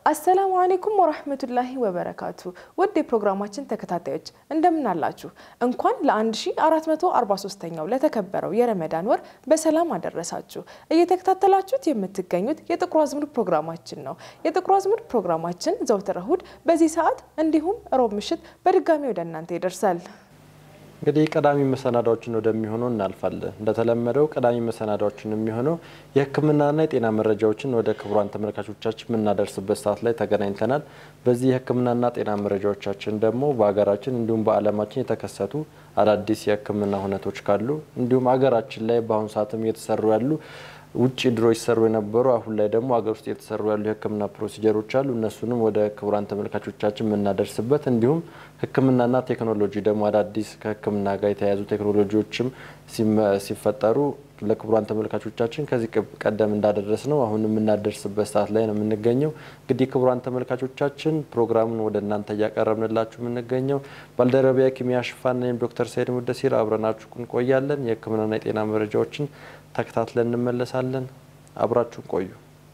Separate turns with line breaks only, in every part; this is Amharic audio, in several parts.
አሰላሙ አሌይኩም ወራህመቱላሂ ወበረካቱ። ውድ የፕሮግራማችን ተከታታዮች እንደምን አላችሁ? እንኳን ለ1443ኛው ለተከበረው የረመዳን ወር በሰላም አደረሳችሁ። እየተከታተላችሁት የምትገኙት የጥቁር አዝሙድ ፕሮግራማችን ነው። የጥቁር አዝሙድ ፕሮግራማችን ዘወትር እሁድ በዚህ ሰዓት እንዲሁም ሮብ ምሽት በድጋሚ ወደ እናንተ ይደርሳል።
እንግዲህ ቀዳሚ መሰናዳዎችን ወደሚሆነው እናልፋለን። እንደተለመደው ቀዳሚ መሰናዳዎችን የሚሆነው የሕክምናና የጤና መረጃዎችን ወደ ክቡራን ተመልካቾቻችን የምናደርስበት ሰዓት ላይ ተገናኝተናል። በዚህ የሕክምናና ጤና መረጃዎቻችን ደግሞ በሀገራችን እንዲሁም በዓለማችን የተከሰቱ አዳዲስ የሕክምና ሁነቶች ካሉ እንዲሁም ሀገራችን ላይ በአሁኑ ሰዓትም እየተሰሩ ያሉ ውጭ ድሮ ይሰሩ የነበሩ አሁን ላይ ደግሞ ሀገር ውስጥ የተሰሩ ያሉ የህክምና ፕሮሲጀሮች አሉ። እነሱንም ወደ ክቡራን ተመልካቾቻችን የምናደርስበት እንዲሁም ህክምናና ቴክኖሎጂ ደግሞ አዳዲስ ከህክምና ጋር የተያያዙ ቴክኖሎጂዎችም ሲፈጠሩ ለክቡራን ተመልካቾቻችን ከዚህ ቀደም እንዳደረስ ነው አሁን የምናደርስበት ሰዓት ላይ ነው የምንገኘው። እንግዲህ ክቡራን ተመልካቾቻችን ፕሮግራሙን ወደ እናንተ እያቀረብንላችሁ የምንገኘው ባልደረቢያ ኪሚያ ሽፋን ወይም ዶክተር ሰይድ ሙደሲር አብረናችሁ እንቆያለን። የህክምናና የጤና መረጃዎችን ተከታትለን እንመለሳለን። አብራችሁን ቆዩ።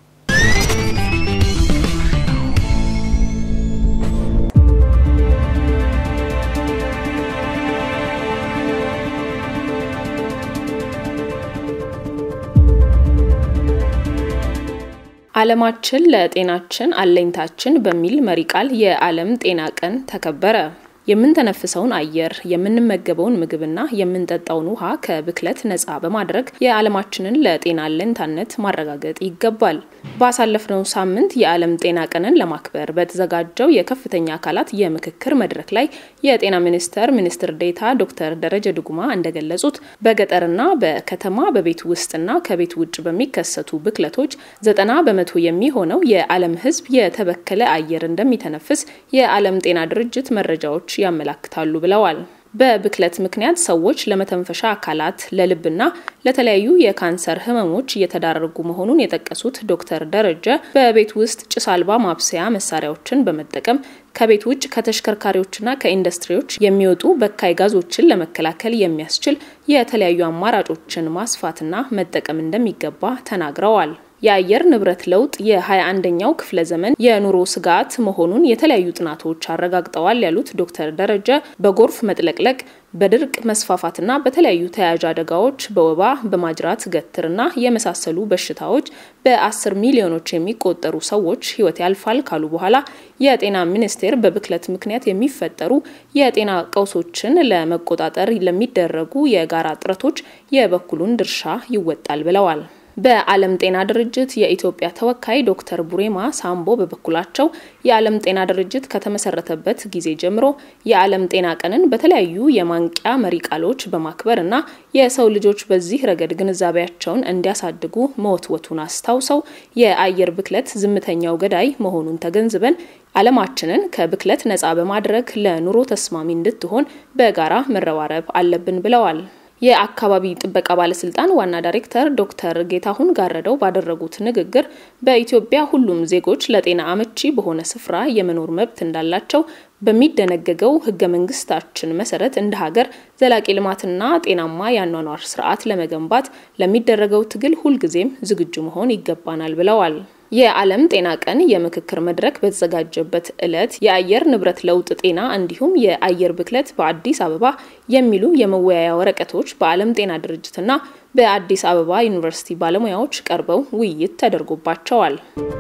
ዓለማችን ለጤናችን አለኝታችን በሚል መሪ ቃል የዓለም ጤና ቀን ተከበረ። የምንተነፍሰውን አየር የምንመገበውን ምግብና የምንጠጣውን ውሃ ከብክለት ነፃ በማድረግ የዓለማችንን ለጤና አለኝታነት ማረጋገጥ ይገባል። ባሳለፍነው ሳምንት የዓለም ጤና ቀንን ለማክበር በተዘጋጀው የከፍተኛ አካላት የምክክር መድረክ ላይ የጤና ሚኒስቴር ሚኒስትር ዴኤታ ዶክተር ደረጀ ዱጉማ እንደገለጹት በገጠርና በከተማ በቤት ውስጥና ከቤት ውጭ በሚከሰቱ ብክለቶች ዘጠና በመቶ የሚሆነው የዓለም ሕዝብ የተበከለ አየር እንደሚተነፍስ የዓለም ጤና ድርጅት መረጃዎች ያመላክታሉ ብለዋል። በብክለት ምክንያት ሰዎች ለመተንፈሻ አካላት ለልብና ለተለያዩ የካንሰር ህመሞች እየተዳረጉ መሆኑን የጠቀሱት ዶክተር ደረጀ በቤት ውስጥ ጭስ አልባ ማብሰያ መሳሪያዎችን በመጠቀም ከቤት ውጭ ከተሽከርካሪዎችና ከኢንዱስትሪዎች የሚወጡ በካይ ጋዞችን ለመከላከል የሚያስችል የተለያዩ አማራጮችን ማስፋትና መጠቀም እንደሚገባ ተናግረዋል። የአየር ንብረት ለውጥ የ21ኛው ክፍለ ዘመን የኑሮ ስጋት መሆኑን የተለያዩ ጥናቶች አረጋግጠዋል ያሉት ዶክተር ደረጀ በጎርፍ መጥለቅለቅ፣ በድርቅ መስፋፋትና በተለያዩ ተያያዥ አደጋዎች በወባ በማጅራት ገትርና የመሳሰሉ በሽታዎች በአስር ሚሊዮኖች የሚቆጠሩ ሰዎች ህይወት ያልፋል ካሉ በኋላ የጤና ሚኒስቴር በብክለት ምክንያት የሚፈጠሩ የጤና ቀውሶችን ለመቆጣጠር ለሚደረጉ የጋራ ጥረቶች የበኩሉን ድርሻ ይወጣል ብለዋል። በዓለም ጤና ድርጅት የኢትዮጵያ ተወካይ ዶክተር ቡሬማ ሳምቦ በበኩላቸው የዓለም ጤና ድርጅት ከተመሰረተበት ጊዜ ጀምሮ የዓለም ጤና ቀንን በተለያዩ የማንቂያ መሪ ቃሎች በማክበር እና የሰው ልጆች በዚህ ረገድ ግንዛቤያቸውን እንዲያሳድጉ መወትወቱን አስታውሰው የአየር ብክለት ዝምተኛው ገዳይ መሆኑን ተገንዝበን ዓለማችንን ከብክለት ነፃ በማድረግ ለኑሮ ተስማሚ እንድትሆን በጋራ መረባረብ አለብን ብለዋል። የአካባቢ ጥበቃ ባለስልጣን ዋና ዳይሬክተር ዶክተር ጌታሁን ጋረደው ባደረጉት ንግግር በኢትዮጵያ ሁሉም ዜጎች ለጤና አመቺ በሆነ ስፍራ የመኖር መብት እንዳላቸው በሚደነገገው ሕገ መንግስታችን መሰረት እንደ ሀገር ዘላቂ ልማትና ጤናማ የአኗኗር ስርዓት ለመገንባት ለሚደረገው ትግል ሁልጊዜም ዝግጁ መሆን ይገባናል ብለዋል። የዓለም ጤና ቀን የምክክር መድረክ በተዘጋጀበት ዕለት የአየር ንብረት ለውጥ ጤና እንዲሁም የአየር ብክለት በአዲስ አበባ የሚሉ የመወያያ ወረቀቶች በዓለም ጤና ድርጅትና በአዲስ አበባ ዩኒቨርሲቲ ባለሙያዎች ቀርበው ውይይት ተደርጎባቸዋል።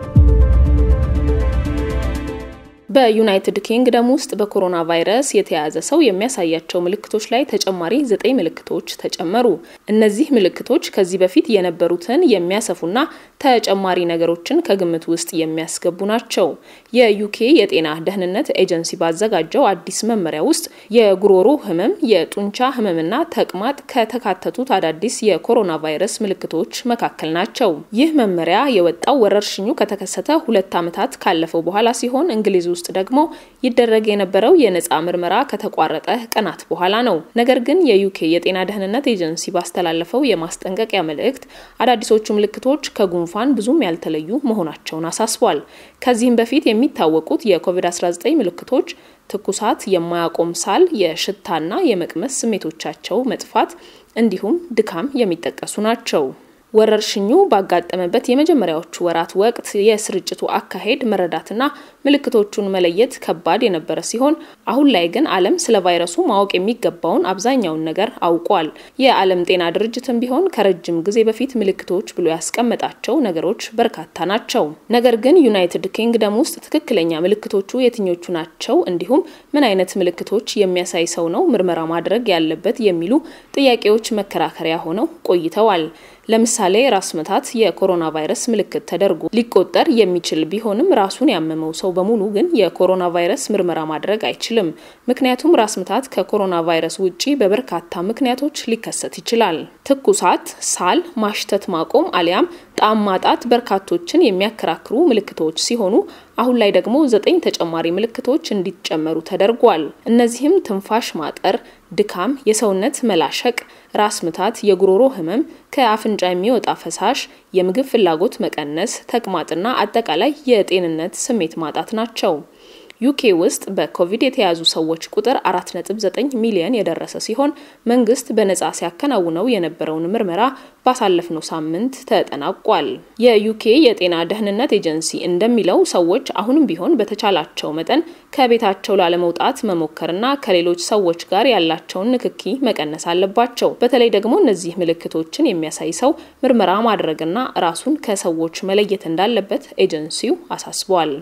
በዩናይትድ ኪንግደም ውስጥ በኮሮና ቫይረስ የተያዘ ሰው የሚያሳያቸው ምልክቶች ላይ ተጨማሪ ዘጠኝ ምልክቶች ተጨመሩ። እነዚህ ምልክቶች ከዚህ በፊት የነበሩትን የሚያሰፉና ተጨማሪ ነገሮችን ከግምት ውስጥ የሚያስገቡ ናቸው። የዩኬ የጤና ደህንነት ኤጀንሲ ባዘጋጀው አዲስ መመሪያ ውስጥ የጉሮሮ ህመም፣ የጡንቻ ህመምና ተቅማጥ ከተካተቱት አዳዲስ የኮሮና ቫይረስ ምልክቶች መካከል ናቸው። ይህ መመሪያ የወጣው ወረርሽኙ ከተከሰተ ሁለት ዓመታት ካለፈው በኋላ ሲሆን እንግሊዝ ውስጥ ደግሞ ይደረግ የነበረው የነፃ ምርመራ ከተቋረጠ ቀናት በኋላ ነው። ነገር ግን የዩኬ የጤና ደህንነት ኤጀንሲ ባስተላለፈው የማስጠንቀቂያ መልእክት አዳዲሶቹ ምልክቶች ከጉንፋን ብዙም ያልተለዩ መሆናቸውን አሳስቧል። ከዚህም በፊት የሚታወቁት የኮቪድ-19 ምልክቶች ትኩሳት፣ የማያቆም ሳል፣ የሽታና የመቅመስ ስሜቶቻቸው መጥፋት እንዲሁም ድካም የሚጠቀሱ ናቸው። ወረርሽኙ ባጋጠመበት የመጀመሪያዎቹ ወራት ወቅት የስርጭቱ አካሄድ መረዳትና ምልክቶቹን መለየት ከባድ የነበረ ሲሆን አሁን ላይ ግን ዓለም ስለ ቫይረሱ ማወቅ የሚገባውን አብዛኛውን ነገር አውቋል። የዓለም ጤና ድርጅትም ቢሆን ከረጅም ጊዜ በፊት ምልክቶች ብሎ ያስቀመጣቸው ነገሮች በርካታ ናቸው። ነገር ግን ዩናይትድ ኪንግደም ውስጥ ትክክለኛ ምልክቶቹ የትኞቹ ናቸው፣ እንዲሁም ምን አይነት ምልክቶች የሚያሳይ ሰው ነው ምርመራ ማድረግ ያለበት የሚሉ ጥያቄዎች መከራከሪያ ሆነው ቆይተዋል። ለምሳሌ ራስ ምታት የኮሮና ቫይረስ ምልክት ተደርጎ ሊቆጠር የሚችል ቢሆንም ራሱን ያመመው ሰው በሙሉ ግን የኮሮና ቫይረስ ምርመራ ማድረግ አይችልም። ምክንያቱም ራስ ምታት ከኮሮና ቫይረስ ውጪ በበርካታ ምክንያቶች ሊከሰት ይችላል። ትኩሳት፣ ሳል፣ ማሽተት ማቆም አሊያም ጣዕም ማጣት በርካቶችን የሚያከራክሩ ምልክቶች ሲሆኑ አሁን ላይ ደግሞ ዘጠኝ ተጨማሪ ምልክቶች እንዲጨመሩ ተደርጓል። እነዚህም ትንፋሽ ማጠር፣ ድካም፣ የሰውነት መላሸቅ፣ ራስ ምታት፣ የጉሮሮ ህመም፣ ከአፍንጫ የሚወጣ ፈሳሽ፣ የምግብ ፍላጎት መቀነስ፣ ተቅማጥና አጠቃላይ የጤንነት ስሜት ማጣት ናቸው። ዩኬ ውስጥ በኮቪድ የተያዙ ሰዎች ቁጥር 4.9 ሚሊዮን የደረሰ ሲሆን መንግስት በነጻ ሲያከናውነው የነበረውን ምርመራ ባሳለፍነው ሳምንት ተጠናቋል። የዩኬ የጤና ደህንነት ኤጀንሲ እንደሚለው ሰዎች አሁንም ቢሆን በተቻላቸው መጠን ከቤታቸው ላለመውጣት መሞከርና ከሌሎች ሰዎች ጋር ያላቸውን ንክኪ መቀነስ አለባቸው። በተለይ ደግሞ እነዚህ ምልክቶችን የሚያሳይ ሰው ምርመራ ማድረግና ራሱን ከሰዎች መለየት እንዳለበት ኤጀንሲው አሳስቧል።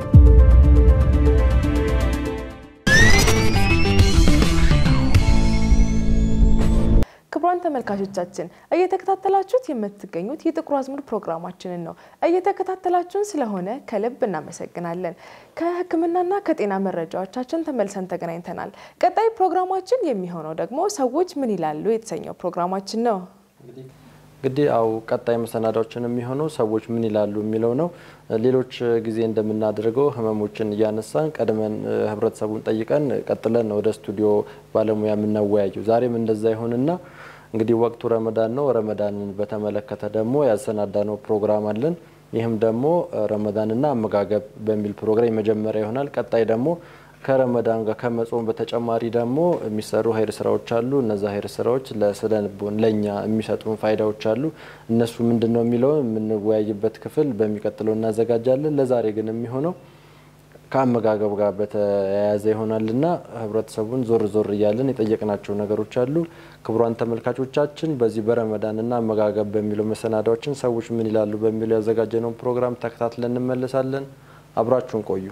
ክቡራን ተመልካቾቻችን እየተከታተላችሁት የምትገኙት የጥቁር አዝሙድ ፕሮግራማችንን ነው። እየተከታተላችሁን ስለሆነ ከልብ እናመሰግናለን። ከሕክምናና ከጤና መረጃዎቻችን ተመልሰን ተገናኝተናል። ቀጣይ ፕሮግራማችን የሚሆነው ደግሞ ሰዎች ምን ይላሉ የተሰኘው ፕሮግራማችን ነው።
እንግዲህ አው ቀጣይ መሰናዳዎችን የሚሆነው ሰዎች ምን ይላሉ የሚለው ነው። ሌሎች ጊዜ እንደምናደርገው ህመሞችን እያነሳን ቀድመን ህብረተሰቡን ጠይቀን ቀጥለን ወደ ስቱዲዮ ባለሙያ የምናወያየው ዛሬም እንደዛ ይሆንና እንግዲህ ወቅቱ ረመዳን ነው። ረመዳንን በተመለከተ ደግሞ ያሰናዳነው ፕሮግራም አለን። ይህም ደግሞ ረመዳንና አመጋገብ በሚል ፕሮግራም የመጀመሪያ ይሆናል። ቀጣይ ደግሞ ከረመዳን ጋር ከመጾም በተጨማሪ ደግሞ የሚሰሩ ሀይር ስራዎች አሉ። እነዛ ሀይር ስራዎች ለስነ ልቦን ለእኛ የሚሰጡን ፋይዳዎች አሉ። እነሱ ምንድን ነው የሚለውን የምንወያይበት ክፍል በሚቀጥለው እናዘጋጃለን። ለዛሬ ግን የሚሆነው ከአመጋገብ ጋር በተያያዘ ይሆናልና ህብረተሰቡን ዞር ዞር እያለን የጠየቅናቸው ነገሮች አሉ። ክቡራን ተመልካቾቻችን በዚህ በረመዳንና አመጋገብ በሚለው መሰናዳዎችን ሰዎች ምን ይላሉ በሚለው ያዘጋጀነውን ፕሮግራም ተከታትለን እንመለሳለን። አብራችሁን ቆዩ።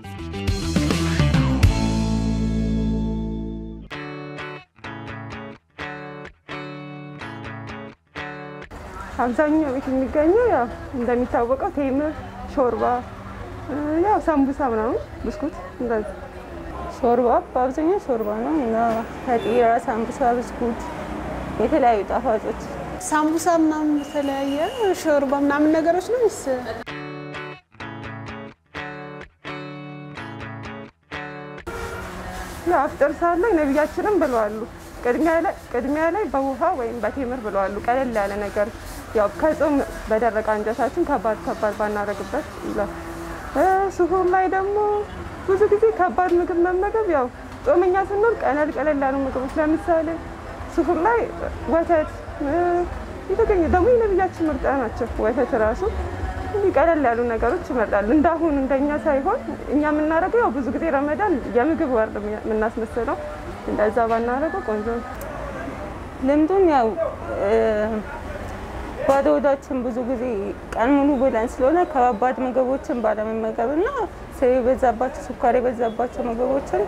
አብዛኛው ቤት የሚገኘው ያው እንደሚታወቀው ቴምር፣ ሾርባ፣ ያው ሳምቡሳ ምናምን፣ ብስኩት እንደዚህ። ሾርባ በአብዛኛው ሾርባ ነው እና ፈጢራ፣ ሳምቡሳ፣ ብስኩት፣ የተለያዩ ጣፋጮች
ሳምቡሳ ምናምን የተለያየ ሾርባ ምናምን ነገሮች ነው ስ
ያው አፍጥር ሰዓት ላይ ነቢያችንም ብለዋሉ ቅድሚያ ላይ በውሃ ወይም በቴምር ብለዋሉ። ቀለል ያለ ነገር ያው ከጾም በደረቀ አንጀታችን ከባድ ከባድ ባናደርግበት ይላል። ስሁር ላይ ደግሞ ብዙ ጊዜ ከባድ ምግብ መመገብ ያው ጾመኛ ስንሆን ቀለል ቀለል ያሉ ምግቦች ለምሳሌ ስሁር ላይ ወተት የተገኘ ደግሞ የነቢያችን ምርጫ ናቸው። ወተት ራሱ እንዲህ ቀለል ያሉ ነገሮች ይመርጣሉ። እንዳሁን እንደኛ ሳይሆን እኛ የምናደርገው ያው ብዙ ጊዜ ረመዳን የምግብ ወር የምናስመስለው እንደዛ ባናደርገው ቆንጆ ነው። ልምዱም ያው ባዶ ሆዳችን ብዙ ጊዜ ቀን ሙሉ ብለን ስለሆነ ከባባድ ምግቦችን ባለመመገብ እና ስብ የበዛባቸው ስኳር የበዛባቸው ምግቦችን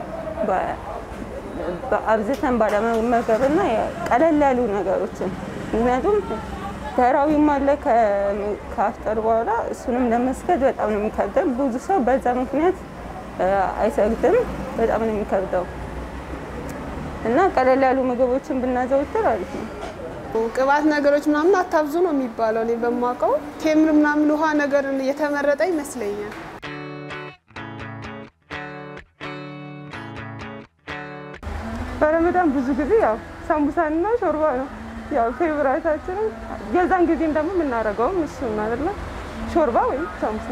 አብዝተን ባለመመገብ እና ቀለል ያሉ ነገሮችን ምክንያቱም ተራዊም አለ ከአፍጠር በኋላ እሱንም ለመስገድ በጣም ነው የሚከብደው። ብዙ ሰው በዛ ምክንያት አይሰግድም። በጣም ነው የሚከብደው እና ቀለል ያሉ ምግቦችን ብናዘውትር አሪፍ ነው።
ቅባት ነገሮች ምናምን አታብዙ ነው የሚባለው። እኔ በማውቀው ቴምር ምናምን ውሃ ነገር የተመረጠ ይመስለኛል።
በረመዳን ብዙ ጊዜ ያው ሳምቡሳንና ሾርባ ነው ያው ፌቨራይታችንም የዛን ጊዜም ደግሞ የምናደርገውም እሱ አይደለ ሾርባ ወይም ሳምቡሳ።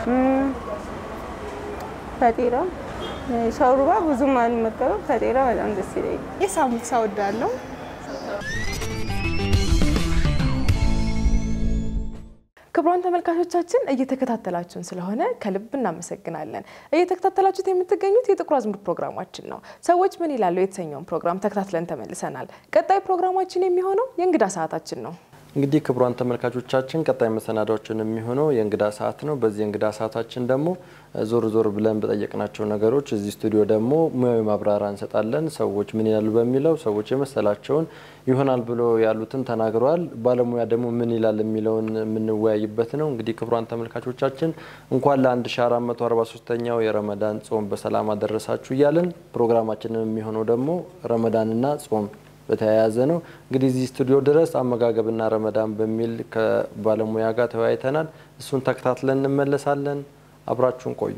ፈጢራ ሾርባ ብዙም አልመገበም። ፈጢራ በጣም ደስ ይለኛል።
ይህ ሳምቡሳ ወዳለው
ክቡራን ተመልካቾቻችን እየተከታተላችሁን ስለሆነ ከልብ እናመሰግናለን። እየተከታተላችሁት የምትገኙት የጥቁር አዝሙድ ፕሮግራማችን ነው። ሰዎች ምን ይላሉ የተሰኘውን ፕሮግራም ተከታትለን ተመልሰናል። ቀጣይ ፕሮግራማችን የሚሆነው የእንግዳ ሰዓታችን ነው።
እንግዲህ ክቡራን ተመልካቾቻችን ቀጣይ መሰናዳዎችን የሚሆነው የእንግዳ ሰዓት ነው። በዚህ የእንግዳ ሰዓታችን ደግሞ ዞር ዞር ብለን በጠየቅናቸው ነገሮች እዚህ ስቱዲዮ ደግሞ ሙያዊ ማብራሪያ እንሰጣለን። ሰዎች ምን ይላሉ በሚለው ሰዎች የመሰላቸውን ይሆናል ብሎ ያሉትን ተናግረዋል። ባለሙያ ደግሞ ምን ይላል የሚለውን የምንወያይበት ነው። እንግዲህ ክቡራን ተመልካቾቻችን እንኳን ለ1443ኛው የረመዳን ጾም በሰላም አደረሳችሁ እያለን ፕሮግራማችንን የሚሆነው ደግሞ ረመዳንና ጾም በተያያዘ ነው። እንግዲህ እዚህ ስቱዲዮ ድረስ አመጋገብና ረመዳን በሚል ከባለሙያ ጋር ተወያይተናል። እሱን ተከታትለን እንመለሳለን። አብራችሁን ቆዩ።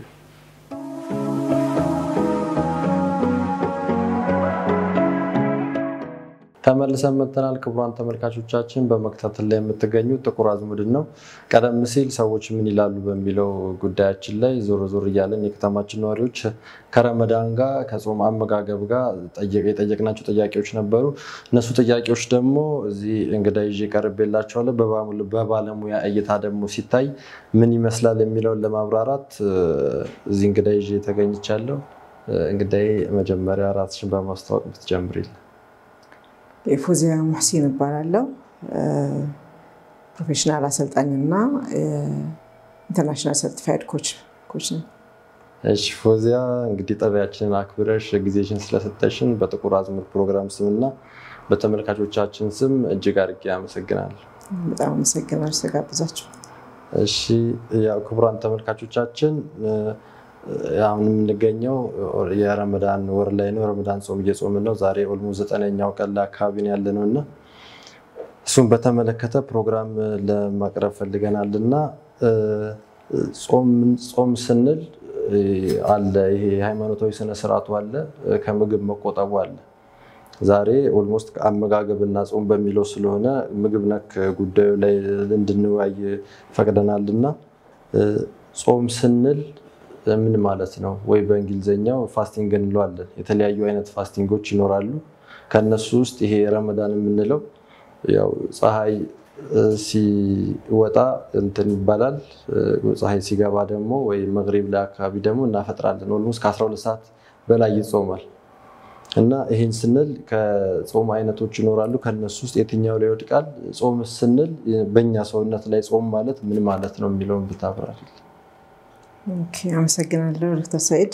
ተመልሰን መጥተናል። ክቡራን ተመልካቾቻችን በመከታተል ላይ የምትገኙት ጥቁር አዝሙድን ነው። ቀደም ሲል ሰዎች ምን ይላሉ በሚለው ጉዳያችን ላይ ዞር ዞር እያለን የከተማችን ነዋሪዎች ከረመዳን ጋር ከጾም አመጋገብ ጋር የጠየቅናቸው ጥያቄዎች ነበሩ። እነሱ ጥያቄዎች ደግሞ እዚህ እንግዳ ይዤ ቀርቤላቸዋለሁ። በባለሙያ እይታ ደግሞ ሲታይ ምን ይመስላል የሚለውን ለማብራራት እዚህ እንግዳ ይዤ ተገኝቻለሁ። እንግዳዬ መጀመሪያ ራስሽን በማስተዋወቅ ብትጀምሪል።
ፎዚያ ሙሕሲን እባላለሁ። ፕሮፌሽናል አሰልጣኝና ኢንተርናሽናል ሰርቲፋይድ ኮች ኮች ነኝ።
እሺ ፎዚያ፣ እንግዲህ ጥሪያችንን አክብረሽ ጊዜሽን ስለሰጠሽን በጥቁር አዝሙድ ፕሮግራም ስምና በተመልካቾቻችን ስም እጅግ አድርጌ አመሰግናለሁ።
በጣም አመሰግናለሁ ስለጋበዛችሁ።
እሺ ያው ክቡራን ተመልካቾቻችን አሁን የምንገኘው የረመዳን ወር ላይ ነው። ረመዳን ጾም እየጾምን ነው። ዛሬ ኦልሞ ዘጠነኛው ቀን ላይ አካባቢ ነው ያለ ነው እና እሱም በተመለከተ ፕሮግራም ለማቅረብ ፈልገናል እና ጾም ስንል አለ ይሄ ሃይማኖታዊ ስነስርዓቱ አለ፣ ከምግብ መቆጠቡ አለ። ዛሬ ኦልሞስት አመጋገብና ጾም በሚለው ስለሆነ ምግብ ነክ ጉዳዩ ላይ እንድንወያይ ፈቅደናል እና ጾም ስንል ምን ማለት ነው? ወይ በእንግሊዝኛው ፋስቲንግ እንለዋለን። የተለያዩ አይነት ፋስቲንጎች ይኖራሉ። ከነሱ ውስጥ ይሄ ረመዳን የምንለው ያው ፀሐይ ሲወጣ እንትን ይባላል። ፀሐይ ሲገባ ደግሞ ወይ መግሪብ ላይ አካባቢ ደግሞ እናፈጥራለን። ኦልሞስት ከ12 ሰዓት በላይ ይጾማል እና ይህን ስንል ከጾም አይነቶች ይኖራሉ። ከነሱ ውስጥ የትኛው ላይ ይወድቃል? ጾም ስንል በእኛ ሰውነት ላይ ጾም ማለት ምን ማለት ነው የሚለውን ብታብራሪ።
አመሰግናለሁ ዶክተር ሰኢድ።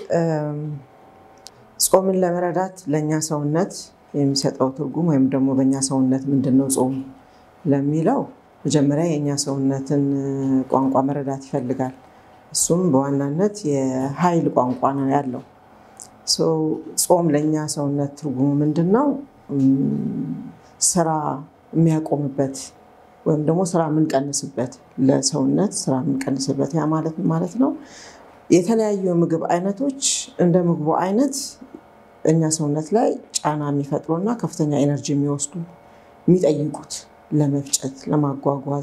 ጾምን ለመረዳት ለእኛ ሰውነት የሚሰጠው ትርጉም ወይም ደግሞ በእኛ ሰውነት ምንድን ነው ጾም ለሚለው መጀመሪያ የእኛ ሰውነትን ቋንቋ መረዳት ይፈልጋል። እሱም በዋናነት የኃይል ቋንቋ ነው ያለው። ጾም ለእኛ ሰውነት ትርጉሙ ምንድን ነው? ስራ የሚያቆምበት ወይም ደግሞ ስራ የምንቀንስበት ለሰውነት ስራ የምንቀንስበት ያ ማለት ማለት ነው። የተለያዩ የምግብ አይነቶች እንደ ምግቡ አይነት እኛ ሰውነት ላይ ጫና የሚፈጥሩ እና ከፍተኛ ኤነርጂ የሚወስዱ የሚጠይቁት ለመፍጨት፣ ለማጓጓዝ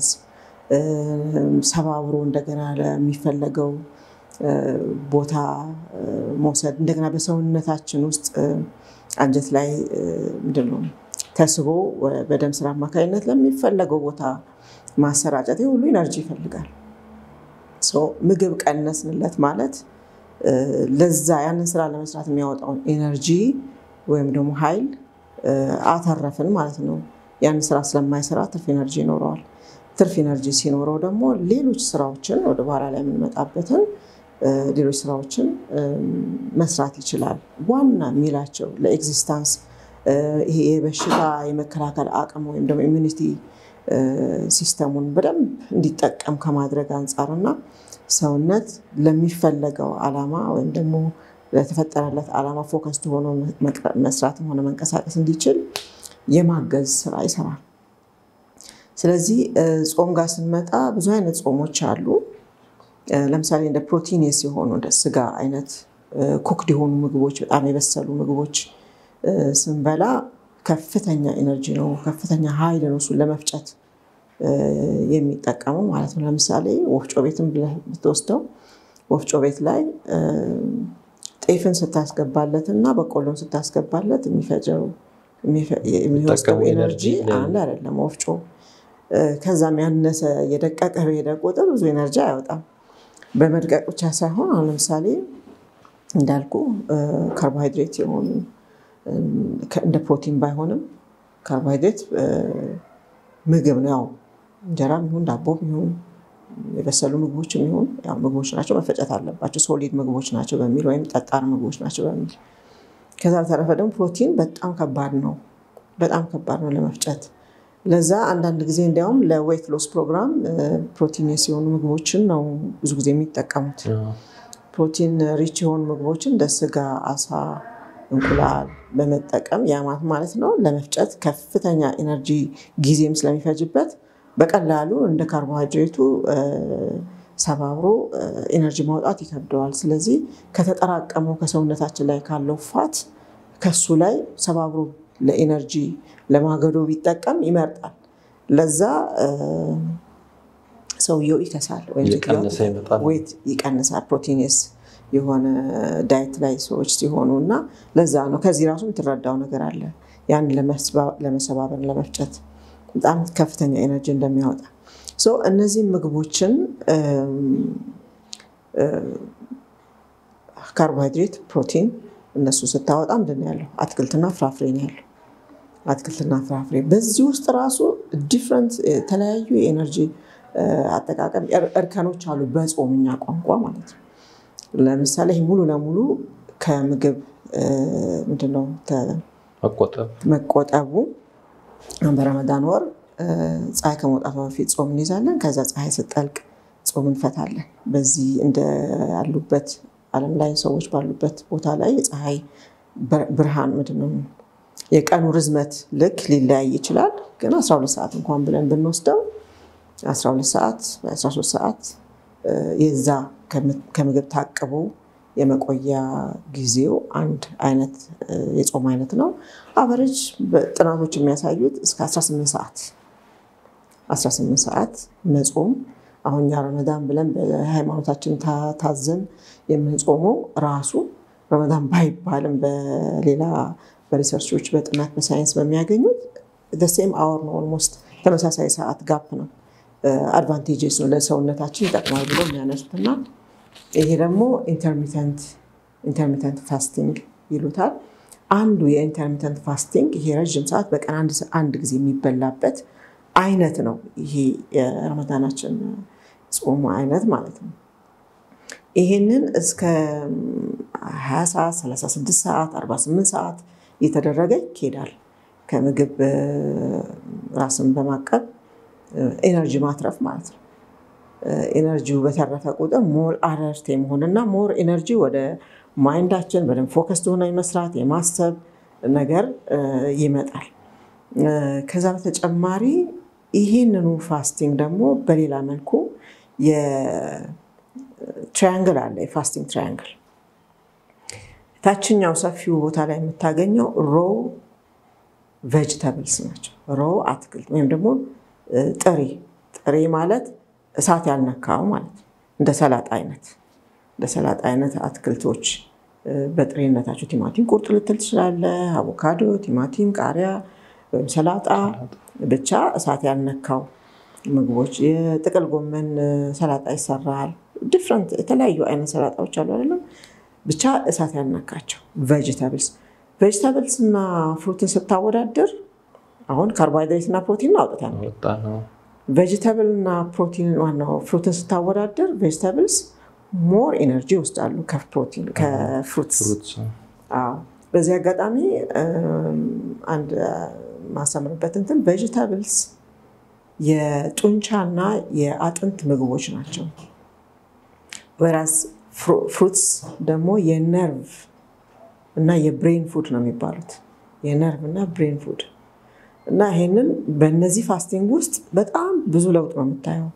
ሰባብሮ እንደገና ለሚፈለገው ቦታ መውሰድ እንደገና በሰውነታችን ውስጥ አንጀት ላይ ምንድን ነው ተስቦ በደም ስር አማካኝነት ለሚፈለገው ቦታ ማሰራጨት ሁሉ ኢነርጂ ይፈልጋል። ምግብ ቀነስንለት ማለት ለዛ ያንን ስራ ለመስራት የሚያወጣውን ኤነርጂ ወይም ደግሞ ኃይል አተረፍን ማለት ነው። ያንን ስራ ስለማይሰራ ትርፍ ኤነርጂ ይኖረዋል። ትርፍ ኤነርጂ ሲኖረው ደግሞ ሌሎች ስራዎችን ወደ በኋላ ላይ የምንመጣበትን ሌሎች ስራዎችን መስራት ይችላል። ዋና የሚላቸው ለኤግዚስታንስ ይሄ የበሽታ የመከላከል አቅም ወይም ደግሞ ኢሚኒቲ ሲስተሙን በደንብ እንዲጠቀም ከማድረግ አንጻር እና ሰውነት ለሚፈለገው ዓላማ ወይም ደግሞ ለተፈጠረለት ዓላማ ፎከስ ሆኖ መስራትም ሆነ መንቀሳቀስ እንዲችል የማገዝ ስራ ይሰራል። ስለዚህ ጾም ጋር ስንመጣ ብዙ አይነት ጾሞች አሉ። ለምሳሌ እንደ ፕሮቲኔስ የሆኑ እንደ ስጋ አይነት ኩክድ የሆኑ ምግቦች፣ በጣም የበሰሉ ምግቦች ስንበላ ከፍተኛ ኤነርጂ ነው፣ ከፍተኛ ኃይል ነው እሱን ለመፍጨት የሚጠቀሙ ማለት ነው። ለምሳሌ ወፍጮ ቤትን ብትወስደው ወፍጮ ቤት ላይ ጤፍን ስታስገባለት እና በቆሎን ስታስገባለት የሚፈጀው የሚወስደው ኤነርጂ አንድ አይደለም። ወፍጮ ከዛም ያነሰ የደቀቀ በሄደ ቁጥር ብዙ ኤነርጂ አያወጣም። በመድቀቅ ብቻ ሳይሆን አሁን ለምሳሌ እንዳልኩ ካርቦሃይድሬት የሆኑ እንደ ፕሮቲን ባይሆንም ካርቦሃይድሬት ምግብ ነው። ያው እንጀራም ይሁን ዳቦም ይሁን የበሰሉ ምግቦችም ይሁን ያው ምግቦች ናቸው፣ መፈጨት አለባቸው። ሶሊድ ምግቦች ናቸው በሚል ወይም ጠጣር ምግቦች ናቸው በሚል ከዛ በተረፈ ደግሞ ፕሮቲን በጣም ከባድ ነው፣ በጣም ከባድ ነው ለመፍጨት። ለዛ አንዳንድ ጊዜ እንዲያውም ለዌት ሎስ ፕሮግራም ፕሮቲን የሆኑ ምግቦችን ነው ብዙ ጊዜ የሚጠቀሙት። ፕሮቲን ሪች የሆኑ ምግቦችን እንደ ስጋ፣ አሳ፣ እንቁላል በመጠቀም ያማት ማለት ነው ለመፍጨት ከፍተኛ ኤነርጂ ጊዜም ስለሚፈጅበት በቀላሉ እንደ ካርቦሃይድሬቱ ሰባብሮ ኤነርጂ ማውጣት ይከብደዋል። ስለዚህ ከተጠራቀመው ከሰውነታችን ላይ ካለው ፋት ከሱ ላይ ሰባብሮ ለኤነርጂ ለማገዶ ቢጠቀም ይመርጣል። ለዛ ሰውየው ይከሳል ወይም ዌት ይቀንሳል። ፕሮቲንስ የሆነ ዳይት ላይ ሰዎች ሲሆኑ እና ለዛ ነው ከዚህ ራሱ የምትረዳው ነገር አለ ያን ለመሰባበር ለመፍጨት በጣም ከፍተኛ ኤነርጂ እንደሚያወጣ እነዚህ ምግቦችን ካርቦሃይድሬት፣ ፕሮቲን እነሱ ስታወጣ ምንድን ነው ያለው? አትክልትና ፍራፍሬ ነው ያለው። አትክልትና ፍራፍሬ በዚህ ውስጥ ራሱ ዲፍረንት የተለያዩ የኤነርጂ አጠቃቀም እርከኖች አሉ፣ በጾምኛ ቋንቋ ማለት ነው። ለምሳሌ ይህ ሙሉ ለሙሉ ከምግብ ምንድነው መቆጠቡ በረመዳን ወር ፀሐይ ከመውጣቷ በፊት ጾም እንይዛለን። ከዛ ፀሐይ ስጠልቅ ጾም እንፈታለን። በዚህ እንደ ያሉበት ዓለም ላይ ሰዎች ባሉበት ቦታ ላይ የፀሐይ ብርሃን ምንድን ነው የቀኑ ርዝመት ልክ ሊለያይ ይችላል። ግን 12 ሰዓት እንኳን ብለን ብንወስደው 12 ሰዓት 13 ሰዓት የዛ ከምግብ ታቅቦ የመቆያ ጊዜው አንድ አይነት የጾም አይነት ነው። አቨሬጅ ጥናቶች የሚያሳዩት እስከ 18 ሰዓት 18 ሰዓት መጾም አሁን እኛ ረመዳን ብለን በሃይማኖታችን ታዘን የምንጾመው ራሱ ረመዳን ባይባልም በሌላ በሪሰርቾች በጥናት በሳይንስ በሚያገኙት ሴም አወር ነው። ኦልሞስት ተመሳሳይ ሰዓት ጋፕ ነው። አድቫንቴጅስ ነው ለሰውነታችን ይጠቅማል ብሎ የሚያነሱት እና ይሄ ደግሞ ኢንተርሚተንት ፋስቲንግ ይሉታል። አንዱ የኢንተርሚተንት ፋስቲንግ ይሄ ረዥም ሰዓት በቀን አንድ ጊዜ የሚበላበት አይነት ነው። ይሄ የረመዳናችን ጾሙ አይነት ማለት ነው። ይሄንን እስከ 20 ሰዓት፣ 36 ሰዓት፣ 48 ሰዓት እየተደረገ ይኬዳል። ከምግብ ራስን በማቀብ ኤነርጂ ማትረፍ ማለት ነው። ኤነርጂው በተረፈ ቁጥር ሞር አለርት የመሆንና ሞር ኤነርጂ ወደ ማይንዳችን በደንብ ፎከስ ሆነ የመስራት የማሰብ ነገር ይመጣል። ከዛ በተጨማሪ ይህንኑ ፋስቲንግ ደግሞ በሌላ መልኩ የትራያንግል አለ። የፋስቲንግ ትራያንግል ታችኛው ሰፊው ቦታ ላይ የምታገኘው ሮ ቬጅተብልስ ናቸው። ሮ አትክልት ወይም ደግሞ ጥሬ ጥሬ ማለት እሳት ያልነካው ማለት ነው። እንደ ሰላጣ አይነት እንደ ሰላጣ አይነት አትክልቶች በጥሬነታቸው ቲማቲም ቁርጥ ልትል ትችላለህ፣ አቮካዶ፣ ቲማቲም፣ ቃሪያ ወይም ሰላጣ ብቻ እሳት ያልነካው ምግቦች። የጥቅል ጎመን ሰላጣ ይሰራል። ዲፍረንት የተለያዩ አይነት ሰላጣዎች አሉ አይደለም። ብቻ እሳት ያልነካቸው ቬጅታብልስ ቬጅታብልስ እና ፍሩትን ስታወዳድር አሁን ካርቦሃይድሬት እና ፕሮቲን አውጥተናል። ቬጅታብል እና ፕሮቲን ዋናው ፍሩትን ስታወዳደር ቬጅታብልስ ሞር ኤነርጂ ይወስዳሉ ከፕሮቲን ከፍሩትስ። በዚህ አጋጣሚ አንድ ማሰምርበት እንትን ቬጅታብልስ የጡንቻና የአጥንት ምግቦች ናቸው። ወራስ ፍሩትስ ደግሞ የነርቭ እና የብሬን ፉድ ነው የሚባሉት የነርቭ እና ብሬን ፉድ እና ይሄንን በእነዚህ ፋስቲንግ ውስጥ በጣም ብዙ ለውጥ ነው የምታየው።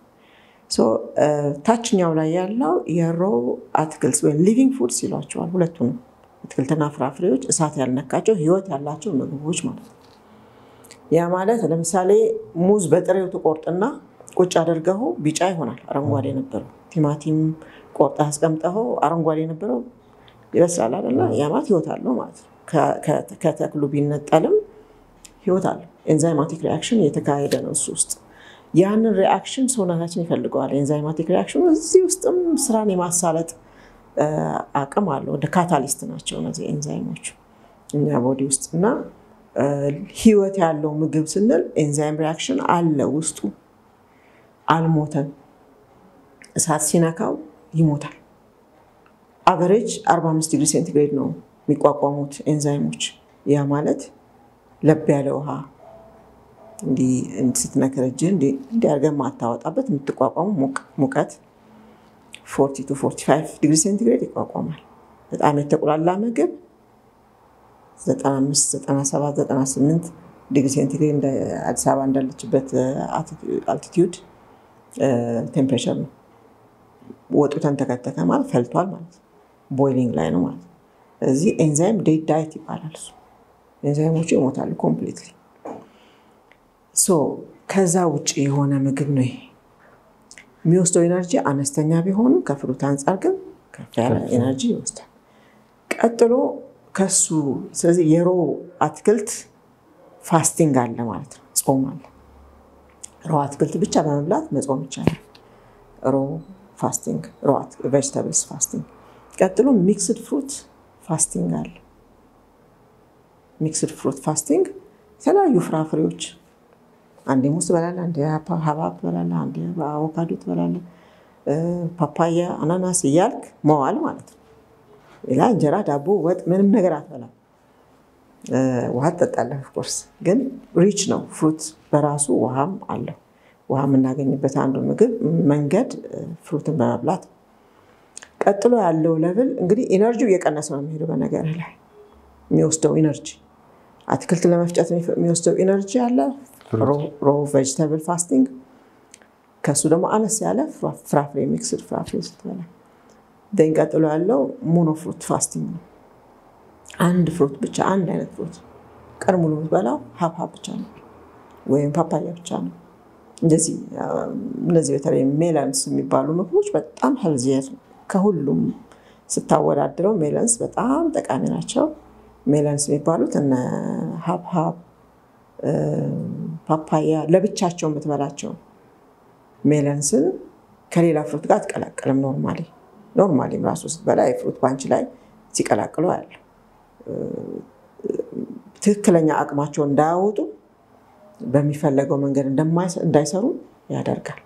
ታችኛው ላይ ያለው የሮ አትክልት ወይም ሊቪንግ ፉድስ ይሏቸዋል። ሁለቱንም አትክልትና ፍራፍሬዎች እሳት ያልነካቸው ህይወት ያላቸው ምግቦች ማለት ነው። ያ ማለት ለምሳሌ ሙዝ በጥሬው ትቆርጥና ቁጭ አድርገው ቢጫ ይሆናል፣ አረንጓዴ የነበረው ቲማቲም ቆርጣ አስቀምጠው አረንጓዴ የነበረው ይበስላል አይደለ? ያ ማለት ህይወት አለው ማለት ነው። ከተክሉ ቢነጠልም ህይወት አለው። ኤንዛይማቲክ ሪያክሽን እየተካሄደ ነው እሱ ውስጥ። ያንን ሪአክሽን ሰውነታችን ይፈልገዋል። ኤንዛይማቲክ ሪአክሽኑ እዚህ ውስጥም ስራን የማሳለጥ አቅም አለው። እንደ ካታሊስት ናቸው እነዚህ ኤንዛይሞች እኛ ቦዲ ውስጥ እና ህይወት ያለው ምግብ ስንል ኤንዛይም ሪአክሽን አለ ውስጡ፣ አልሞተም። እሳት ሲነካው ይሞታል። አቨሬጅ 45 ዲግሪ ሴንቲግሬድ ነው የሚቋቋሙት ኤንዛይሞች። ያ ማለት ለብ ያለ ውሃ እንዲህ ስትነክር እጅህ እንዲህ አድርገህ ማታወጣበት የምትቋቋሙ ሙቀት 40 ቱ 45 ዲግሪ ሴንቲግሬድ ይቋቋማል። በጣም የተቁላላ ምግብ 95፣ 97፣ 98 ዲግሪ ሴንቲግሬድ እንደ አዲስ አበባ እንዳለችበት አልቲቲዩድ ቴምፕሬቸር ነው። ወጡ ተንተከተከ ማለት ፈልቷል ማለት ነው። ቦይሊንግ ላይ ነው ማለት ነው። እዚህ ኤንዛይም ዴድ ዳይት ይባላል። እሱ ኤንዛይሞቹ ይሞታሉ ኮምፕሊትሊ። ሶ ከዛ ውጭ የሆነ ምግብ ነው ይሄ። የሚወስደው ኤነርጂ አነስተኛ ቢሆንም ከፍሩት አንጻር ግን ከፍ ያለ ኤነርጂ ይወስዳል። ቀጥሎ ከሱ ስለዚህ የሮ አትክልት ፋስቲንግ አለ ማለት ነው፣ ጾም አለ። ሮ አትክልት ብቻ በመብላት መጾም ይቻላል። ሮ ፋስቲንግ፣ ሮ ቬጅተብልስ ፋስቲንግ። ቀጥሎ ሚክስድ ፍሩት ፋስቲንግ አለ። ሚክስድ ፍሩት ፋስቲንግ የተለያዩ ፍራፍሬዎች አንዴ ሙዝ ትበላለህ፣ አንዴ ሀባብ ትበላለህ፣ አንዴ አቮካዶ ትበላለህ፣ ፓፓያ፣ አናናስ እያልክ መዋል ማለት ነው። ሌላ እንጀራ፣ ዳቦ፣ ወጥ ምንም ነገር አትበላም። ውሃ ትጠጣለህ። ኦፍኮርስ ግን ሪች ነው ፍሩት በራሱ ውሃም አለው። ውሃ የምናገኝበት አንዱ ምግብ መንገድ ፍሩትን በመብላት ቀጥሎ ያለው ለብል እንግዲህ ኢነርጂው እየቀነሰ ነው የሚሄደው። በነገር ላይ የሚወስደው ኢነርጂ አትክልት ለመፍጨት የሚወስደው ኢነርጂ አለ ሮ ቬጅተብል ፋስቲንግ። ከሱ ደግሞ አነስ ያለ ፍራፍሬ ሚክስድ ፍራፍሬ ስትበላ ደን ቀጥሎ ያለው ሞኖ ፍሩት ፋስቲንግ ነው። አንድ ፍሩት ብቻ አንድ አይነት ፍሩት ቀን ሙሉ የምትበላው ሀብሀብ ብቻ ነው ወይም ፓፓያ ብቻ ነው። እንደዚህ እነዚህ በተለይ ሜለንስ የሚባሉ ምግቦች በጣም ሄልዚየር ከሁሉም ስታወዳድረው ሜለንስ በጣም ጠቃሚ ናቸው። ሜለንስ የሚባሉት እነ ሀብሀብ፣ ፓፓያ ለብቻቸው የምትበላቸው ሜለንስን ከሌላ ፍሩት ጋር አትቀላቀልም። ኖርማሊ ኖርማሊም ራሱ ስትበላ የፍሩት ባንች ላይ ሲቀላቅሉ ያለ ትክክለኛ አቅማቸውን እንዳያወጡ በሚፈለገው መንገድ እንዳይሰሩ ያደርጋል።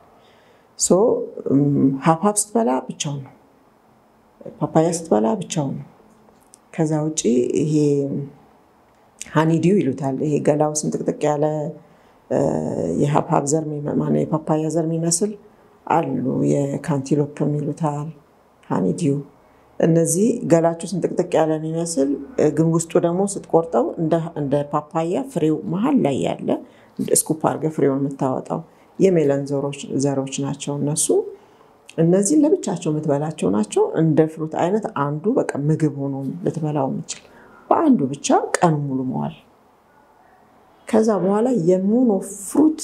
ሀብሀብ ስትበላ ብቻውን ነው። ፓፓያ ስትበላ ብቻውን ነው። ከዛ ውጭ ይሄ ሃኒዲው ይሉታል። ይሄ ገላው ስንጥቅጥቅ ያለ የሀብሀብ ዘር የፓፓያ ዘር የሚመስል አሉ። የካንቲሎፕም ይሉታል ሃኒዲው። እነዚህ ገላቸው ስንጥቅጥቅ ያለ የሚመስል ግን ውስጡ ደግሞ ስትቆርጠው እንደ ፓፓያ ፍሬው መሀል ላይ ያለ ስኩፕ አድርገህ ፍሬውን የምታወጣው የሜለን ዘሮች ናቸው እነሱ። እነዚህን ለብቻቸው የምትበላቸው ናቸው። እንደ ፍሩት አይነት አንዱ በቃ ምግብ ሆኖ ልትበላው የምችል በአንዱ ብቻ ቀን ሙሉ መዋል። ከዛ በኋላ የሞኖ ፍሩት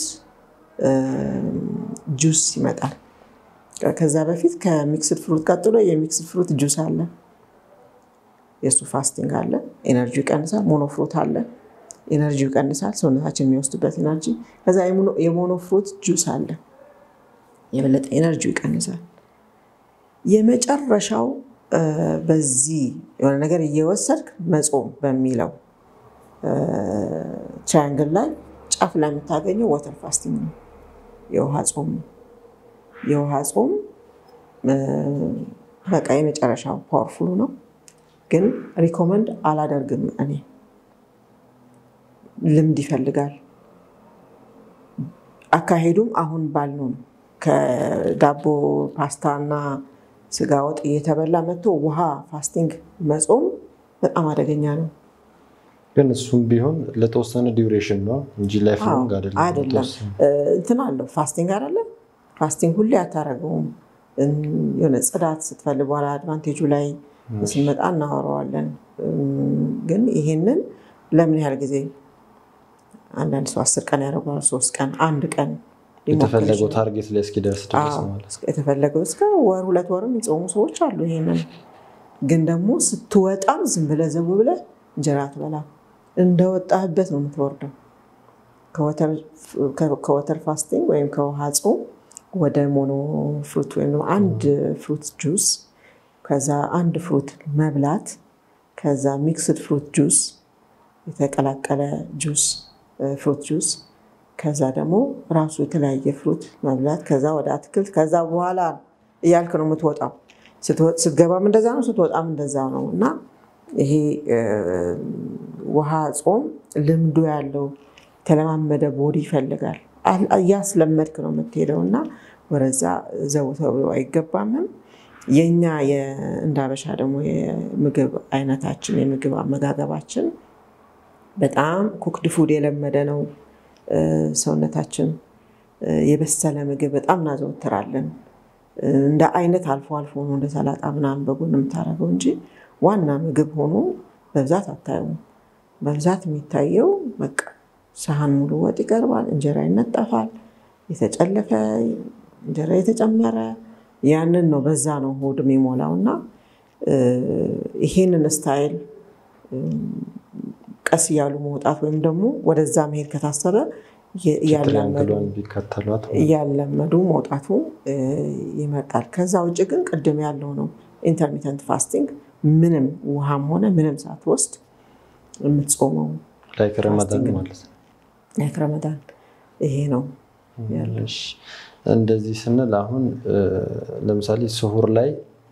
ጁስ ይመጣል። ከዛ በፊት ከሚክስድ ፍሩት ቀጥሎ የሚክስድ ፍሩት ጁስ አለ። የእሱ ፋስቲንግ አለ። ኤነርጂው ይቀንሳል። ሞኖ ፍሩት አለ። ኤነርጂው ይቀንሳል፣ ሰውነታችን የሚወስድበት ኤነርጂ። ከዛ የሞኖ ፍሩት ጁስ አለ። የበለጠ ኤነርጂው ይቀንሳል። የመጨረሻው በዚህ የሆነ ነገር እየወሰድክ መጾም በሚለው ትራያንግል ላይ ጫፍ ላይ የምታገኘው ወተር ፋስቲንግ ነው። የውሃ ጾም ነው። የውሃ ጾም በቃ የመጨረሻው ፓወርፉሉ ነው፣ ግን ሪኮመንድ አላደርግም እኔ። ልምድ ይፈልጋል። አካሄዱም አሁን ባልነው ነው። ከዳቦ ፓስታ እና ስጋ ወጥ እየተበላ መጥቶ ውሃ ፋስቲንግ መጾም በጣም አደገኛ ነው።
ግን እሱም ቢሆን ለተወሰነ ዲዩሬሽን ነው እንጂ ላይፍ ሎንግ
አይደለም። እንትን አለው ፋስቲንግ አይደለም። ፋስቲንግ ሁሌ አታደርገውም። የሆነ ጽዳት ስትፈልግ በኋላ አድቫንቴጁ ላይ ስንመጣ እናወራዋለን። ግን ይሄንን ለምን ያህል ጊዜ አንዳንድ ሰው አስር ቀን ያደርገዋል፣ ሶስት ቀን፣ አንድ ቀን
የተፈለገው ታርጌት ላይ እስኪደርስ ድረስ ማለት
የተፈለገው እስከ ወር ሁለት ወርም የሚጾሙ ሰዎች አሉ። ይሄንን ግን ደግሞ ስትወጣም ዝም ብለህ ዘው ብለህ እንጀራ አትበላም። እንደወጣህበት ነው የምትወርደው። ከወተር ፋስቲንግ ወይም ከውሃ ጾም ወደ ሞኖ ፍሩት ወይም አንድ ፍሩት ጁስ ከዛ አንድ ፍሩት መብላት ከዛ ሚክስድ ፍሩት ጁስ የተቀላቀለ ጁስ ፍሩት ጁስ ከዛ ደግሞ ራሱ የተለያየ ፍሩት መብላት ከዛ ወደ አትክልት ከዛ በኋላ እያልክ ነው የምትወጣው። ስትገባም እንደዛ ነው፣ ስትወጣም እንደዛ ነው እና ይሄ ውሃ ጾም ልምዱ ያለው የተለማመደ ቦዲ ይፈልጋል። እያስለመድክ ነው የምትሄደው እና ወደዛ ዘው ተብሎ አይገባምም። የኛ እንደ አበሻ ደግሞ የምግብ አይነታችን የምግብ አመጋገባችን በጣም ኩክድ ፉድ የለመደ ነው። ሰውነታችን የበሰለ ምግብ በጣም እናዘወትራለን። እንደ አይነት አልፎ አልፎ ነው እንደ ሰላጣ ምናምን በጎን የምታደርገው እንጂ ዋና ምግብ ሆኖ በብዛት አታየውም። በብዛት የሚታየው በቃ ሰሃን ሙሉ ወጥ ይቀርባል፣ እንጀራ ይነጠፋል፣ የተጨለፈ እንጀራ የተጨመረ ያንን ነው በዛ ነው ሆድ የሚሞላው እና ይሄንን ስታይል ቀስ እያሉ መውጣት ወይም ደግሞ ወደዛ መሄድ ከታሰበ እያለመዱ መውጣቱ ይመጣል። ከዛ ውጭ ግን ቅድም ያለው ነው ኢንተርሚተንት ፋስቲንግ ምንም ውሃም ሆነ ምንም ሳትወስድ የምትጾመው
ላይክ ረመዳን ማለት ነው።
ላይክ ረመዳን ይሄ ነው ያለው።
እንደዚህ ስንል አሁን ለምሳሌ ስሁር ላይ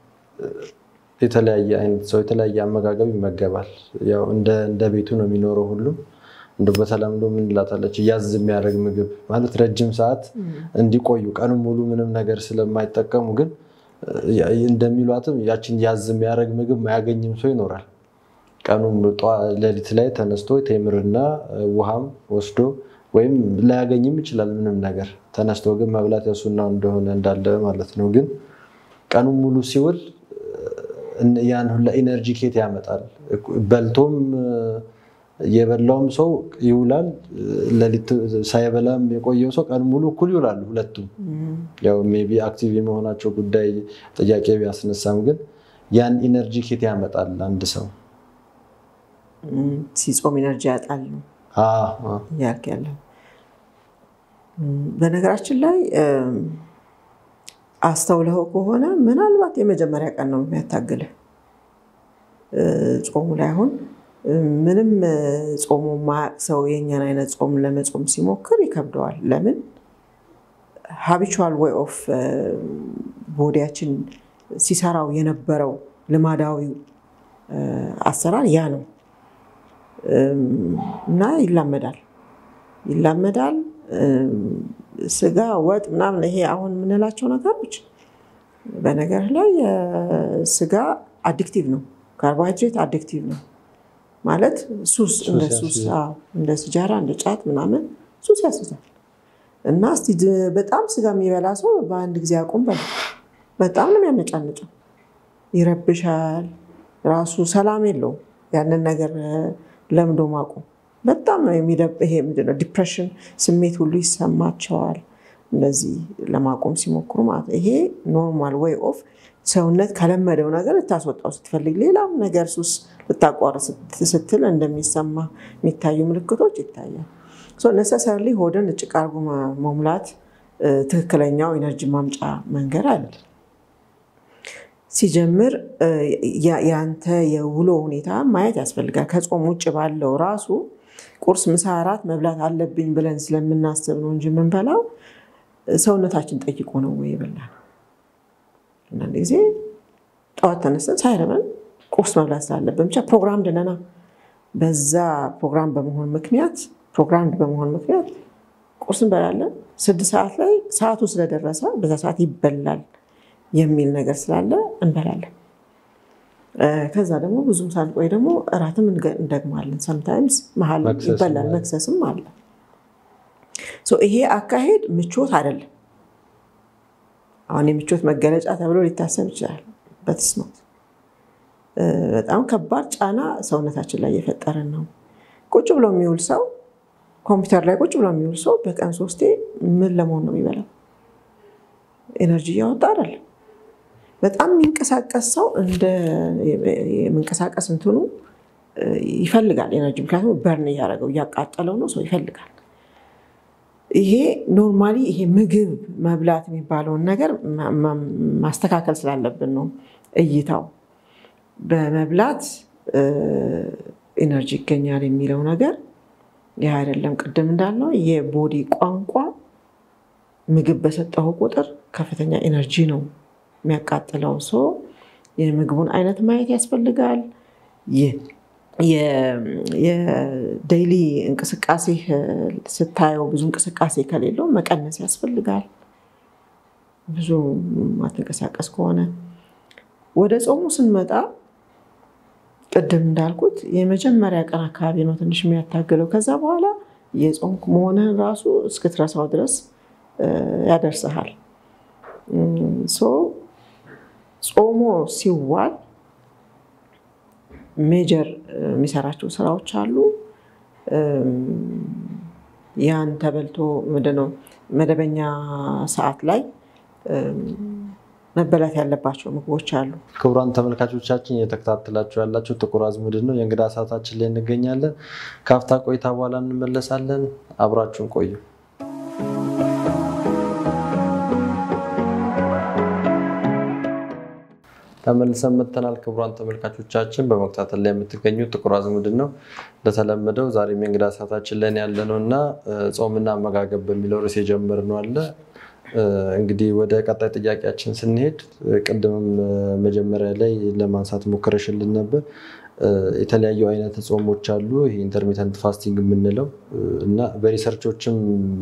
የተለያየ አይነት ሰው የተለያየ አመጋገብ ይመገባል። ያው እንደ ቤቱ ነው የሚኖረው ሁሉም እንደ በተለምዶ ምን ላታለች ያዝ የሚያደርግ ምግብ ማለት ረጅም ሰዓት እንዲቆዩ ቀኑ ሙሉ ምንም ነገር ስለማይጠቀሙ ግን እንደሚሏትም ያችን ያዝ የሚያደርግ ምግብ ማያገኝም ሰው ይኖራል። ቀኑም ሌሊት ላይ ተነስቶ ቴምርና ውሃም ወስዶ ወይም ላያገኝም ይችላል ምንም ነገር ተነስቶ ግን መብላት የሱና እንደሆነ እንዳለ ማለት ነው። ግን ቀኑን ሙሉ ሲውል ያን ሁላ ኢነርጂ ኬት ያመጣል። በልቶም የበላውም ሰው ይውላል፣ ሌሊት ሳይበላም የቆየው ሰው ቀን ሙሉ እኩል ይውላሉ ሁለቱም። ያው ሜይ ቢ አክቲቭ የመሆናቸው ጉዳይ ጥያቄ ቢያስነሳም ግን ያን ኢነርጂ ኬት ያመጣል አንድ ሰው
ሲጾም ኢነርጂ ያጣል ነው ያልክ ያለው። በነገራችን ላይ አስተውለው ከሆነ ምናልባት የመጀመሪያ ቀን ነው የሚያታግልህ ጾሙ ላይ አሁን ምንም ጾሙ ማያቅ ሰው የእኛን አይነት ጾም ለመጾም ሲሞክር ይከብደዋል። ለምን ሀቢቹዋል ወይ ኦፍ ቦዲያችን ሲሰራው የነበረው ልማዳዊ አሰራር ያ ነው እና ይላመዳል ይላመዳል። ስጋ፣ ወጥ ምናምን ይሄ አሁን የምንላቸው ነገሮች በነገር ላይ ስጋ አዲክቲቭ ነው። ካርቦሃይድሬት አዲክቲቭ ነው ማለት ሱስ እንደ ሱስ እንደ ሲጃራ እንደ ጫት ምናምን ሱስ ያስዛል። እና እስቲ በጣም ስጋ የሚበላ ሰው በአንድ ጊዜ አቁም በል። በጣም ነው የሚያነጫንጨው፣ ይረብሻል፣ ራሱ ሰላም የለውም። ያንን ነገር ለምዶ ማቆም በጣም ነው የሚደብ ይሄ ምንድነው ዲፕሬሽን ስሜት ሁሉ ይሰማቸዋል። እንደዚህ ለማቆም ሲሞክሩ ማለት ነው። ይሄ ኖርማል ወይ ኦፍ ሰውነት ከለመደው ነገር ልታስወጣው ስትፈልግ ሌላም ነገር ሱስ ልታቋርጥ ስትል እንደሚሰማ የሚታዩ ምልክቶች ይታያል። ነሰሰርሊ ሆድን ጭቃ አርጎ መሙላት ትክክለኛው ኢነርጂ ማምጫ መንገድ አይደለም። ሲጀምር ያንተ የውሎ ሁኔታ ማየት ያስፈልጋል። ከጾም ውጭ ባለው ራሱ ቁርስ፣ ምሳ፣ እራት መብላት አለብኝ ብለን ስለምናስብ ነው እንጂ የምንበላው ሰውነታችን ጠይቆ ነው ወይ የበላነው። አንዳንድ ጊዜ ጠዋት ተነስተን ሳይረበን ቁርስ መብላት ስላለብን ብቻ ፕሮግራም ድነና በዛ ፕሮግራም በመሆን ምክንያት ፕሮግራም በመሆን ምክንያት ቁርስ እንበላለን። ስድስት ሰዓት ላይ ሰዓቱ ስለደረሰ በዛ ሰዓት ይበላል የሚል ነገር ስላለ እንበላለን። ከዛ ደግሞ ብዙም ሳንቆይ ደግሞ እራትም እንደግማለን። ሰምታይምስ መሀል ይበላል፣ መክሰስም አለ። ይሄ አካሄድ ምቾት አይደለም። አሁን የምቾት መገለጫ ተብሎ ሊታሰብ ይችላል። በትስኖት በጣም ከባድ ጫና ሰውነታችን ላይ እየፈጠርን ነው። ቁጭ ብሎ የሚውል ሰው ኮምፒውተር ላይ ቁጭ ብሎ የሚውል ሰው በቀን ሶስቴ ምን ለመሆን ነው የሚበላው? ኤነርጂ እያወጣ አይደለም። በጣም የሚንቀሳቀስ ሰው እንደ የመንቀሳቀስ እንትኑ ይፈልጋል ኤነርጂ፣ ምክንያቱም በርን እያደረገው እያቃጠለው ነው ሰው ይፈልጋል። ይሄ ኖርማሊ ይሄ ምግብ መብላት የሚባለውን ነገር ማስተካከል ስላለብን ነው እይታው በመብላት ኢነርጂ ይገኛል የሚለው ነገር ይህ አይደለም። ቅድም እንዳልነው የቦዲ ቋንቋ ምግብ በሰጠው ቁጥር ከፍተኛ ኢነርጂ ነው የሚያቃጥለው። ሰው የምግቡን አይነት ማየት ያስፈልጋል። የዴይሊ እንቅስቃሴ ስታየው ብዙ እንቅስቃሴ ከሌለው መቀነስ ያስፈልጋል። ብዙ ማትንቀሳቀስ ከሆነ ወደ ጾሙ ስንመጣ ቅድም እንዳልኩት የመጀመሪያ ቀን አካባቢ ነው ትንሽ የሚያታግለው። ከዛ በኋላ የጾምክ መሆንህን ራሱ እስክትረሳው ድረስ ያደርስሃል። ጾሞ ሲዋል ሜጀር የሚሰራቸው ስራዎች አሉ። ያን ተበልቶ ምንድነው መደበኛ ሰዓት ላይ መበላት ያለባቸው ምግቦች አሉ።
ክቡራን ተመልካቾቻችን እየተከታተላችሁ ያላችሁ ጥቁር አዝሙድን ነው። የእንግዳ ሰዓታችን ላይ እንገኛለን። ከአፍታ ቆይታ በኋላ እንመለሳለን። አብራችሁን ቆዩ። ተመልሰን መጥተናል። ክቡራን ተመልካቾቻችን በመከታተል ላይ የምትገኙት ጥቁር አዝሙድን ነው። እንደተለመደው ዛሬም የእንግዳ ሰዓታችን ላይ ያለ ነው እና ጾምና አመጋገብ በሚለው ርዕስ የጀመርነው አለ እንግዲህ ወደ ቀጣይ ጥያቄያችን ስንሄድ ቅድምም መጀመሪያ ላይ ለማንሳት ሞክረሽልን ነበር። የተለያዩ አይነት ጾሞች አሉ። ይሄ ኢንተርሚተንት ፋስቲንግ የምንለው እና በሪሰርቾችም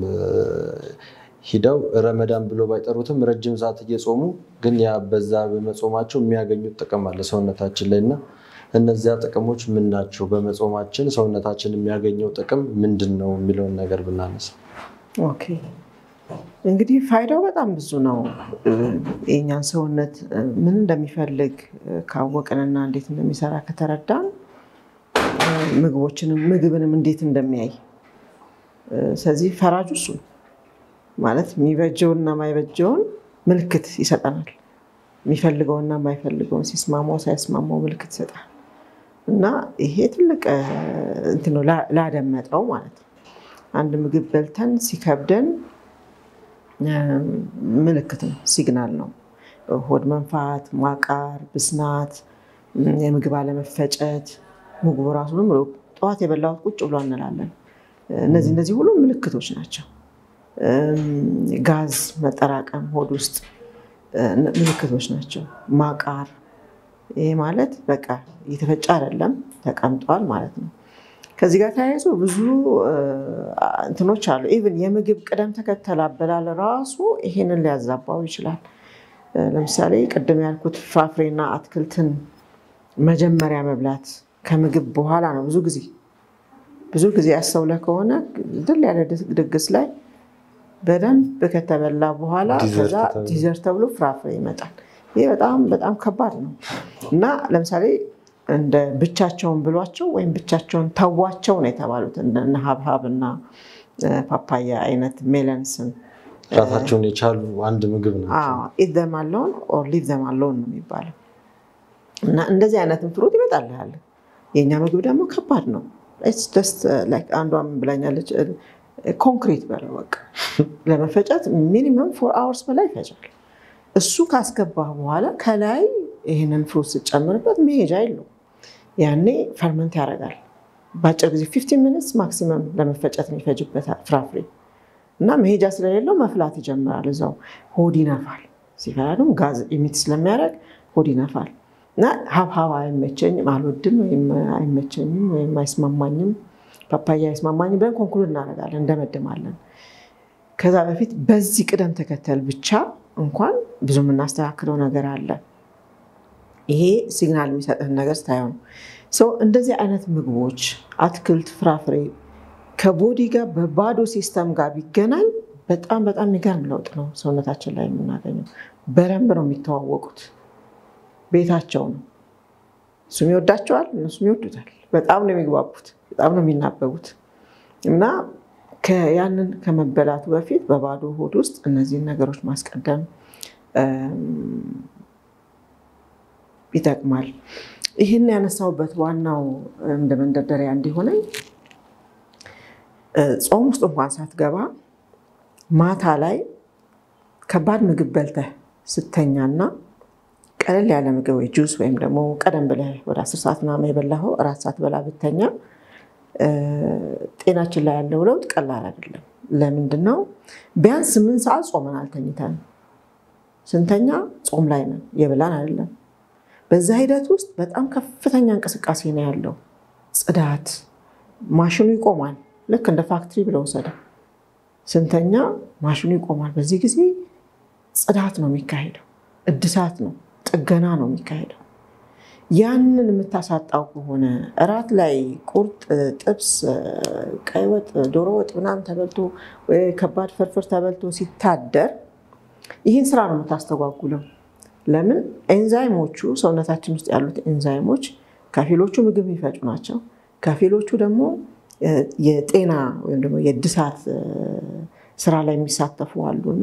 ሂደው ረመዳን ብሎ ባይጠሩትም ረጅም ሰዓት እየጾሙ ግን ያ በዛ በመጾማቸው የሚያገኙት ጥቅም አለ ሰውነታችን ላይ እና እነዚያ ጥቅሞች ምን ናቸው? በመጾማችን ሰውነታችን የሚያገኘው ጥቅም ምንድን ነው የሚለውን ነገር ብናነሳ
ኦኬ እንግዲህ ፋይዳው በጣም ብዙ ነው። የእኛን ሰውነት ምን እንደሚፈልግ ካወቅንና እንዴት እንደሚሰራ ከተረዳን ምግቦችንም ምግብንም እንዴት እንደሚያይ ስለዚህ ፈራጁ እሱ ማለት የሚበጀውና የማይበጀውን ምልክት ይሰጠናል። የሚፈልገውና የማይፈልገውን ሲስማማው ሳይስማማው ምልክት ይሰጣል እና ይሄ ትልቅ እንትን ነው ላደመጠው ማለት ነው። አንድ ምግብ በልተን ሲከብደን ምልክት ነው፣ ሲግናል ነው። ሆድ መንፋት፣ ማቃር፣ ብስናት፣ የምግብ አለመፈጨት፣ ምግቡ ራሱ ብሎ ጠዋት የበላሁት ቁጭ ብሎ እንላለን። እነዚህ እነዚህ ሁሉ ምልክቶች ናቸው። ጋዝ መጠራቀም ሆድ ውስጥ ምልክቶች ናቸው። ማቃር፣ ይህ ማለት በቃ እየተፈጨ አይደለም ተቀምጧል ማለት ነው። ከዚህ ጋር ተያይዞ ብዙ እንትኖች አሉ። ኢቭን የምግብ ቅደም ተከተል አበላል ራሱ ይሄንን ሊያዛባው ይችላል። ለምሳሌ ቅድም ያልኩት ፍራፍሬና አትክልትን መጀመሪያ መብላት ከምግብ በኋላ ነው። ብዙ ጊዜ ብዙ ጊዜ ያስተውለ ከሆነ ድል ያለ ድግስ ላይ በደንብ ከተበላ በኋላ ከዛ ዲዘርት ተብሎ ፍራፍሬ ይመጣል። ይህ በጣም በጣም ከባድ ነው እና ለምሳሌ እንደ ብቻቸውን ብሏቸው ወይም ብቻቸውን ተዋቸው ነው የተባሉት እነ ሀብሀብ እና ፓፓያ አይነት ሜለንስን
ራሳቸውን የቻሉ አንድ ምግብ ናቸው።
ኢት ዘም አለውን ኦር ሊቭ ዘም አለውን ነው የሚባለው እና እንደዚህ አይነትን ፍሩት ይመጣልሃል። የእኛ ምግብ ደግሞ ከባድ ነው። አንዷም ብላኛለች ኮንክሪት በለው በቃ ለመፈጨት ሚኒመም ፎር አወርስ በላይ ይፈጫል። እሱ ካስገባህ በኋላ ከላይ ይህንን ፍሩት ስጨምርበት መሄጃ የለውም። ያኔ ፈርመንት ያደርጋል። በአጭር ጊዜ ፊፍቲን ሚኒትስ ማክሲመም ለመፈጨት የሚፈጅበት ፍራፍሬ እና መሄጃ ስለሌለው መፍላት ይጀምራል። እዛው ሆድ ይነፋል። ሲፈላ ደግሞ ጋዝ ኢሚት ስለሚያደርግ ሆድ ይነፋል እና ሀብሀብ አይመቸኝም፣ አልወድም፣ ወይም አይመቸኝም፣ ወይም አይስማማኝም፣ ፓፓያ አይስማማኝም ብለን ኮንክሉድ እናደርጋለን፣ እንደመድማለን። ከዛ በፊት በዚህ ቅደም ተከተል ብቻ እንኳን ብዙ የምናስተካክለው ነገር አለ። ይሄ ሲግናል የሚሰጥህን ነገር ስታየው ነው። ሰው እንደዚህ አይነት ምግቦች አትክልት፣ ፍራፍሬ ከቦዲ ጋር በባዶ ሲስተም ጋር ቢገናኝ በጣም በጣም የሚገርም ለውጥ ነው ሰውነታችን ላይ የምናገኘው። በደንብ ነው የሚተዋወቁት። ቤታቸው ነው። እሱም ይወዳቸዋል፣ እነሱም ይወዱታል። በጣም ነው የሚግባቡት፣ በጣም ነው የሚናበቡት እና ያንን ከመበላቱ በፊት በባዶ ሆድ ውስጥ እነዚህን ነገሮች ማስቀደም ይጠቅማል። ይህን ያነሳውበት ዋናው እንደ መንደርደሪያ እንዲሆነኝ ጾም ውስጥ እንኳን ሳትገባ ማታ ላይ ከባድ ምግብ በልተህ ስተኛና ቀለል ያለ ምግብ ወይ ጁስ ወይም ደግሞ ቀደም ብለህ ወደ አስር ሰዓት ምናምን የበላኸው እራት ሰዓት በላ ብተኛ ጤናችን ላይ ያለው ለውጥ ቀላል አይደለም። ለምንድን ነው? ቢያንስ ስምንት ሰዓት ጾመን አልተኝተን ስንተኛ ጾም ላይ ነን፣ የበላን አይደለም። በዛ ሂደት ውስጥ በጣም ከፍተኛ እንቅስቃሴ ነው ያለው። ጽዳት፣ ማሽኑ ይቆማል። ልክ እንደ ፋክትሪ ብለው ወሰደ። ስንተኛ ማሽኑ ይቆማል። በዚህ ጊዜ ጽዳት ነው የሚካሄደው፣ እድሳት ነው፣ ጥገና ነው የሚካሄደው። ያንን የምታሳጣው ከሆነ እራት ላይ ቁርጥ፣ ጥብስ፣ ቀይ ወጥ፣ ዶሮ ወጥ ምናምን ተበልቶ ከባድ ፍርፍር ተበልቶ ሲታደር ይህን ስራ ነው የምታስተጓጉለው። ለምን ኤንዛይሞቹ ሰውነታችን ውስጥ ያሉት ኤንዛይሞች ከፊሎቹ ምግብ የሚፈጩ ናቸው፣ ከፊሎቹ ደግሞ የጤና ወይም ደግሞ የእድሳት ስራ ላይ የሚሳተፉ አሉ እና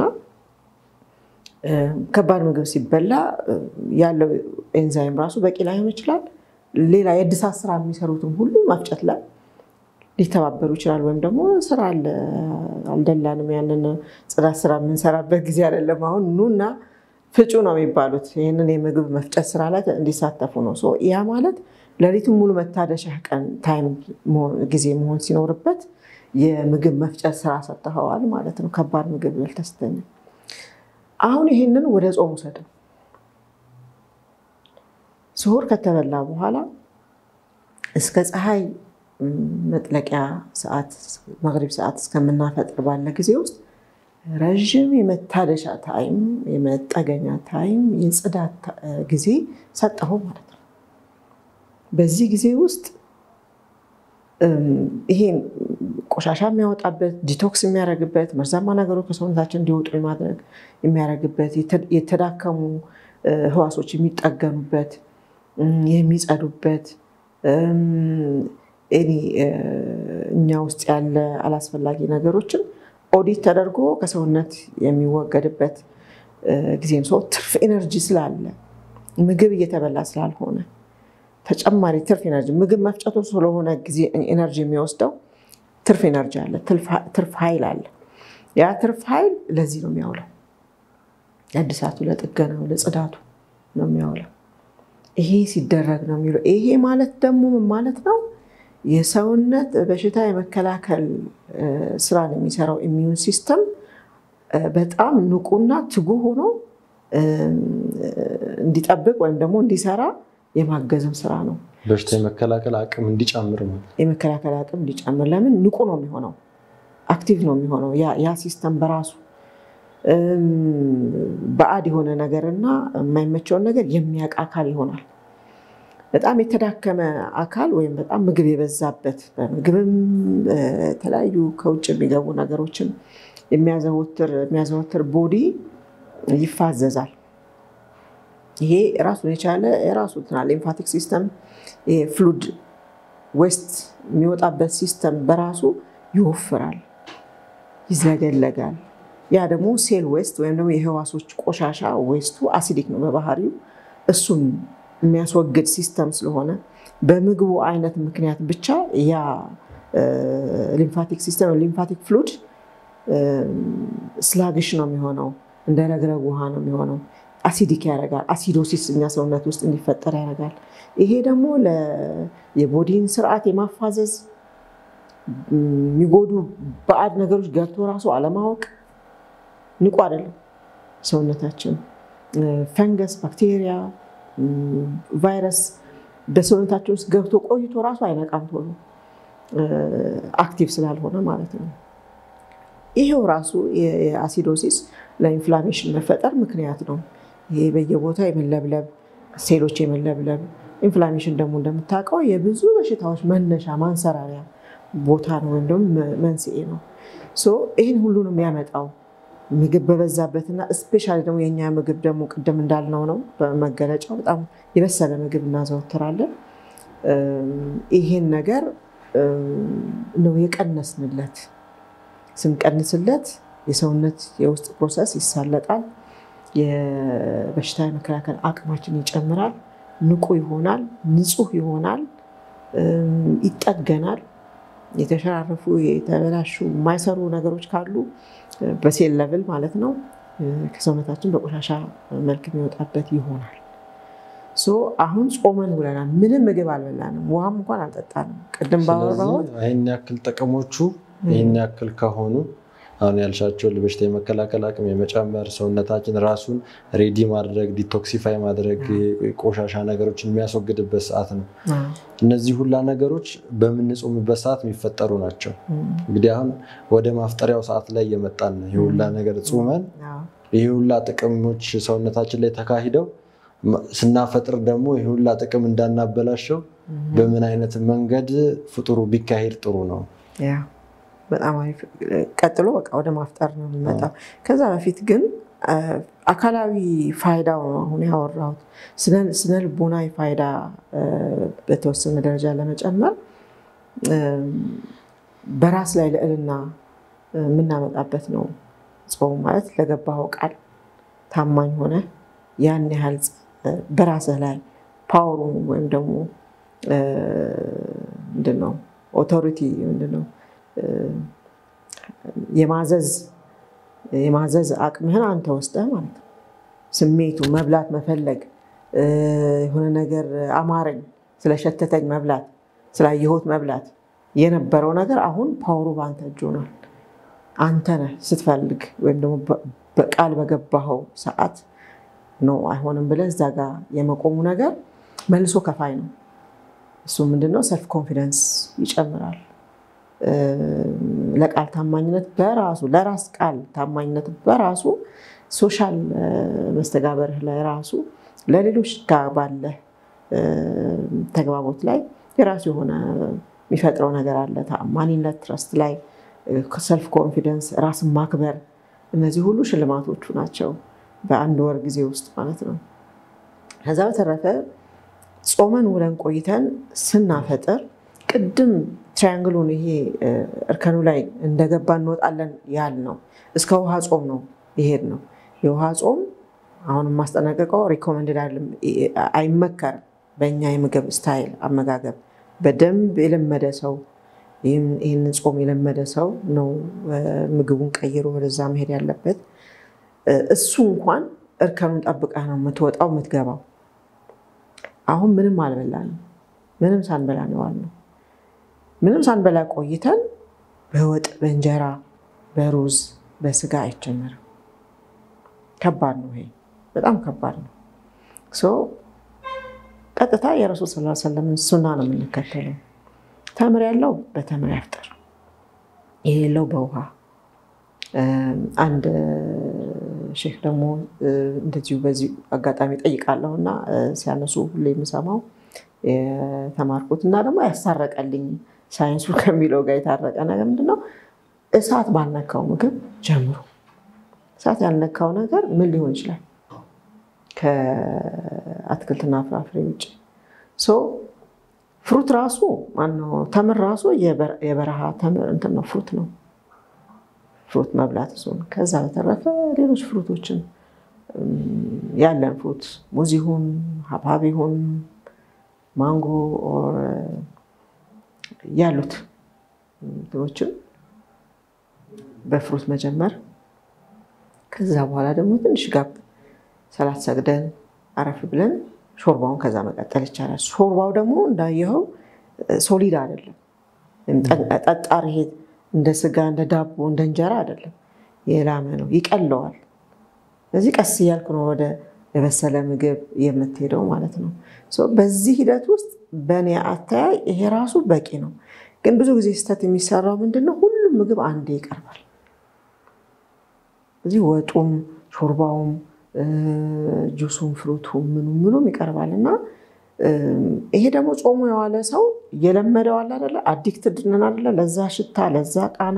ከባድ ምግብ ሲበላ ያለው ኤንዛይም ራሱ በቂ ላይሆን ይችላል። ሌላ የእድሳት ስራ የሚሰሩትም ሁሉ መፍጨት ላይ ሊተባበሩ ይችላል። ወይም ደግሞ ስራ አልደላንም፣ ያንን ጽዳት ስራ የምንሰራበት ጊዜ አይደለም። አሁን ኑና ፍጩ ነው የሚባሉት። ይህንን የምግብ መፍጨት ስራ ላይ እንዲሳተፉ ነው። ያ ማለት ሌሊቱን ሙሉ መታደሻ ቀን ታይም ጊዜ መሆን ሲኖርበት የምግብ መፍጨት ስራ ሰጥተኸዋል ማለት ነው። ከባድ ምግብ በልተህ ስተኛ አሁን ይህንን ወደ ጾም ውሰድ። ስሁር ከተበላ በኋላ እስከ ፀሐይ መጥለቂያ ሰዓት መግሪብ ሰዓት እስከምናፈጥር ባለ ጊዜ ውስጥ ረዥም የመታደሻ ታይም፣ የመጠገኛ ታይም፣ የጽዳት ጊዜ ሰጠኸው ማለት ነው። በዚህ ጊዜ ውስጥ ይሄን ቆሻሻ የሚያወጣበት ዲቶክስ የሚያደርግበት መርዛማ ነገሮች ከሰውነታችን እንዲወጡ የማድረግ የሚያደርግበት የተዳከሙ ህዋሶች የሚጠገኑበት የሚጸዱበት እኛ ውስጥ ያለ አላስፈላጊ ነገሮችን ኦዲት ተደርጎ ከሰውነት የሚወገድበት ጊዜም ሰው ትርፍ ኤነርጂ ስላለ ምግብ እየተበላ ስላልሆነ ተጨማሪ ትርፍ ኤነርጂ ምግብ መፍጨቱ ስለሆነ ጊዜ ኤነርጂ የሚወስደው ትርፍ ኤነርጂ አለ፣ ትርፍ ኃይል አለ። ያ ትርፍ ኃይል ለዚህ ነው የሚያውለው፣ ለእድሳቱ፣ ለጥገናው፣ ለጽዳቱ ነው የሚያውለው። ይሄ ሲደረግ ነው የሚውለው። ይሄ ማለት ደግሞ ምን ማለት ነው? የሰውነት በሽታ የመከላከል ስራን የሚሰራው ኢሚዩን ሲስተም በጣም ንቁና ትጉ ሆኖ እንዲጠብቅ ወይም ደግሞ እንዲሰራ የማገዝም ስራ ነው።
በሽታ የመከላከል አቅም እንዲጨምር ነው።
የመከላከል አቅም እንዲጨምር ለምን ንቁ ነው የሚሆነው፣ አክቲቭ ነው የሚሆነው። ያ ሲስተም በራሱ ባዕድ የሆነ ነገርና የማይመቸውን ነገር የሚያውቅ አካል ይሆናል። በጣም የተዳከመ አካል ወይም በጣም ምግብ የበዛበት በምግብም የተለያዩ ከውጭ የሚገቡ ነገሮችን የሚያዘወትር ቦዲ ይፋዘዛል። ይሄ ራሱን የቻለ የራሱ ሊምፋቲክ ሲስተም ፍሉድ ዌስት የሚወጣበት ሲስተም በራሱ ይወፍራል፣ ይዘገለጋል። ያ ደግሞ ሴል ዌስት ወይም ደግሞ የህዋሶች ቆሻሻ ዌስቱ አሲዲክ ነው በባህሪው። እሱን የሚያስወግድ ሲስተም ስለሆነ በምግቡ አይነት ምክንያት ብቻ ያ ሊምፋቲክ ሲስተም ሊምፋቲክ ፍሉድ ስላግሽ ነው የሚሆነው፣ እንደ ረግረግ ውሃ ነው የሚሆነው። አሲዲክ ያደርጋል። አሲዶሲስ እኛ ሰውነት ውስጥ እንዲፈጠር ያደርጋል። ይሄ ደግሞ የቦዲን ስርዓት የማፋዘዝ የሚጎዱ ባዕድ ነገሮች ገብቶ ራሱ አለማወቅ ንቁ አይደለም ሰውነታችን። ፈንገስ፣ ባክቴሪያ፣ ቫይረስ በሰውነታችን ውስጥ ገብቶ ቆይቶ ራሱ አይነቃም ቶሎ አክቲቭ ስላልሆነ ማለት ነው። ይሄው ራሱ የአሲዶሲስ ለኢንፍላሜሽን መፈጠር ምክንያት ነው። ይሄ በየቦታ የመለብለብ ሴሎች የመለብለብ ኢንፍላሜሽን ደግሞ እንደምታውቀው የብዙ በሽታዎች መነሻ ማንሰራሪያ ቦታ ነው ወይም ደግሞ መንስኤ ነው። ይህን ሁሉ ነው የሚያመጣው ምግብ በበዛበትና እስፔሻሊ ደግሞ የእኛ ምግብ ደግሞ ቅድም እንዳልነው ነው በመገለጫው በጣም የበሰለ ምግብ እናዘወትራለን። ይሄን ነገር ነው የቀነስንለት። ስንቀንስለት የሰውነት የውስጥ ፕሮሰስ ይሳለጣል። የበሽታ የመከላከል አቅማችን ይጨምራል። ንቁ ይሆናል። ንጹህ ይሆናል። ይጠገናል። የተሸራረፉ የተበላሹ የማይሰሩ ነገሮች ካሉ በሴል ለብል ማለት ነው ከሰውነታችን በቆሻሻ መልክ የሚወጣበት ይሆናል። አሁን ጾመን ውለናል። ምንም ምግብ አልበላንም፣ ውሃም እንኳን አልጠጣንም። ቅድም ባወራሁት
ይህን ያክል ጥቅሞቹ ይህን ያክል ከሆኑ አሁን ያልሻቸው በሽታ የመከላከል አቅም የመጨመር ሰውነታችን ራሱን ሬዲ ማድረግ ዲቶክሲፋይ ማድረግ ቆሻሻ ነገሮችን የሚያስወግድበት ሰዓት ነው። እነዚህ ሁላ ነገሮች በምንጾምበት ሰዓት የሚፈጠሩ ናቸው። እንግዲህ አሁን ወደ ማፍጠሪያው ሰዓት ላይ እየመጣን ነው። ይህ ሁላ ነገር ጾመን ይህ ሁላ ጥቅሞች ሰውነታችን ላይ ተካሂደው ስናፈጥር ደግሞ ይህ ሁላ ጥቅም እንዳናበላሸው በምን አይነት መንገድ ፍጡሩ ቢካሄድ ጥሩ ነው?
በጣም አሪፍ። ቀጥሎ በቃ ወደ ማፍጠር ነው የሚመጣው። ከዛ በፊት ግን አካላዊ ፋይዳው ነው አሁን ያወራሁት። ስነ ልቦናዊ ፋይዳ በተወሰነ ደረጃ ለመጨመር በራስ ላይ ልዕልና የምናመጣበት ነው። ጾም ማለት ለገባኸው ቃል ታማኝ ሆነ ያን ያህል በራስህ ላይ ፓወሩ ወይም ደግሞ ምንድን ነው ኦቶሪቲ ምንድን ነው የማዘዝ የማዘዝ አቅምህን አንተ ወስደህ ማለት ነው። ስሜቱ መብላት መፈለግ የሆነ ነገር አማረኝ ስለሸተተኝ መብላት ስላየሁት መብላት የነበረው ነገር አሁን ፓወሩ በአንተ እጅ ሆኗል። አንተ ነህ ስትፈልግ ወይም ደግሞ በቃል በገባኸው ሰዓት ነው አይሆንም ብለህ እዛ ጋር የመቆሙ ነገር መልሶ ከፋይ ነው። እሱ ምንድነው ሰልፍ ኮንፊደንስ ይጨምራል። ለቃል ታማኝነት በራሱ ለራስ ቃል ታማኝነት በራሱ ሶሻል መስተጋበርህ ላይ ራሱ ለሌሎች ጋር ባለህ ተግባቦት ላይ የራሱ የሆነ የሚፈጥረው ነገር አለ። ታማኝነት፣ ትረስት ላይ ሰልፍ ኮንፊደንስ፣ ራስን ማክበር፣ እነዚህ ሁሉ ሽልማቶቹ ናቸው በአንድ ወር ጊዜ ውስጥ ማለት ነው። ከዛ በተረፈ ጾመን ውለን ቆይተን ስናፈጥር ቅድም ትራያንግሉን ይሄ እርከኑ ላይ እንደገባ እንወጣለን ያል ነው። እስከ ውሃ ጾም ነው ይሄድ ነው። የውሃ ጾም አሁን የማስጠነቀቀው ሪኮመንድድ አይመከርም። በእኛ የምግብ ስታይል አመጋገብ በደንብ የለመደ ሰው ይህንን ጾም የለመደ ሰው ነው ምግቡን ቀይሮ ወደዛ መሄድ ያለበት። እሱ እንኳን እርከኑን ጠብቀህ ነው የምትወጣው የምትገባው። አሁን ምንም አልበላንም። ምንም ሳንበላ ነው ዋልነው። ምንም ሳንበላ ቆይተን በወጥ በእንጀራ በሩዝ በስጋ አይጀመርም። ከባድ ነው። ይሄ በጣም ከባድ ነው። ቀጥታ የረሱል ስ ሰለምን ሱና ነው የምንከተለው። ተምር ያለው በተምር ያፍጠር፣ የሌለው በውሃ አንድ ሼክ ደግሞ እንደዚሁ በዚህ አጋጣሚ ጠይቃለሁ እና ሲያነሱ ሁሌ የምሰማው የተማርኩት እና ደግሞ ያሳረቀልኝ ሳይንሱ ከሚለው ጋር የታረቀ ነገር ምንድነው? እሳት ባልነካው ምግብ ጀምሩ። እሳት ያልነካው ነገር ምን ሊሆን ይችላል? ከአትክልትና ፍራፍሬ ውጭ ፍሩት ራሱ ማነው ተምር ራሱ የበረሃ ተምር እንትን ነው ፍሩት ነው። ፍሩት መብላት እሱን። ከዛ በተረፈ ሌሎች ፍሩቶችን ያለን ፍሩት ሙዝ ይሁን ሀብሀብ ይሁን ማንጎ ያሉት እንትኖችን በፍሩት መጀመር። ከዛ በኋላ ደግሞ ትንሽ ጋብ ሰላት ሰግደን አረፍ ብለን ሾርባውን ከዛ መቀጠል ይቻላል። ሾርባው ደግሞ እንዳየኸው ሶሊድ አይደለም፣ ጠጣር ይሄ እንደ ስጋ እንደ ዳቦ እንደ እንጀራ አይደለም፣ የላመ ነው፣ ይቀለዋል። ስለዚህ ቀስ እያልክ ነው ወደ የበሰለ ምግብ የምትሄደው ማለት ነው። በዚህ ሂደት ውስጥ በእኔ አተያይ ይሄ ራሱ በቂ ነው። ግን ብዙ ጊዜ ስህተት የሚሰራው ምንድነው? ሁሉም ምግብ አንዴ ይቀርባል። እዚህ ወጡም ሾርባውም ጁሱም ፍሩቱም ምኑም ምኑም ይቀርባል እና ይሄ ደግሞ ጾሙ የዋለ ሰው የለመደው አለ አይደለ? አዲክትድ ነን አይደለ? ለዛ ሽታ፣ ለዛ ቃና፣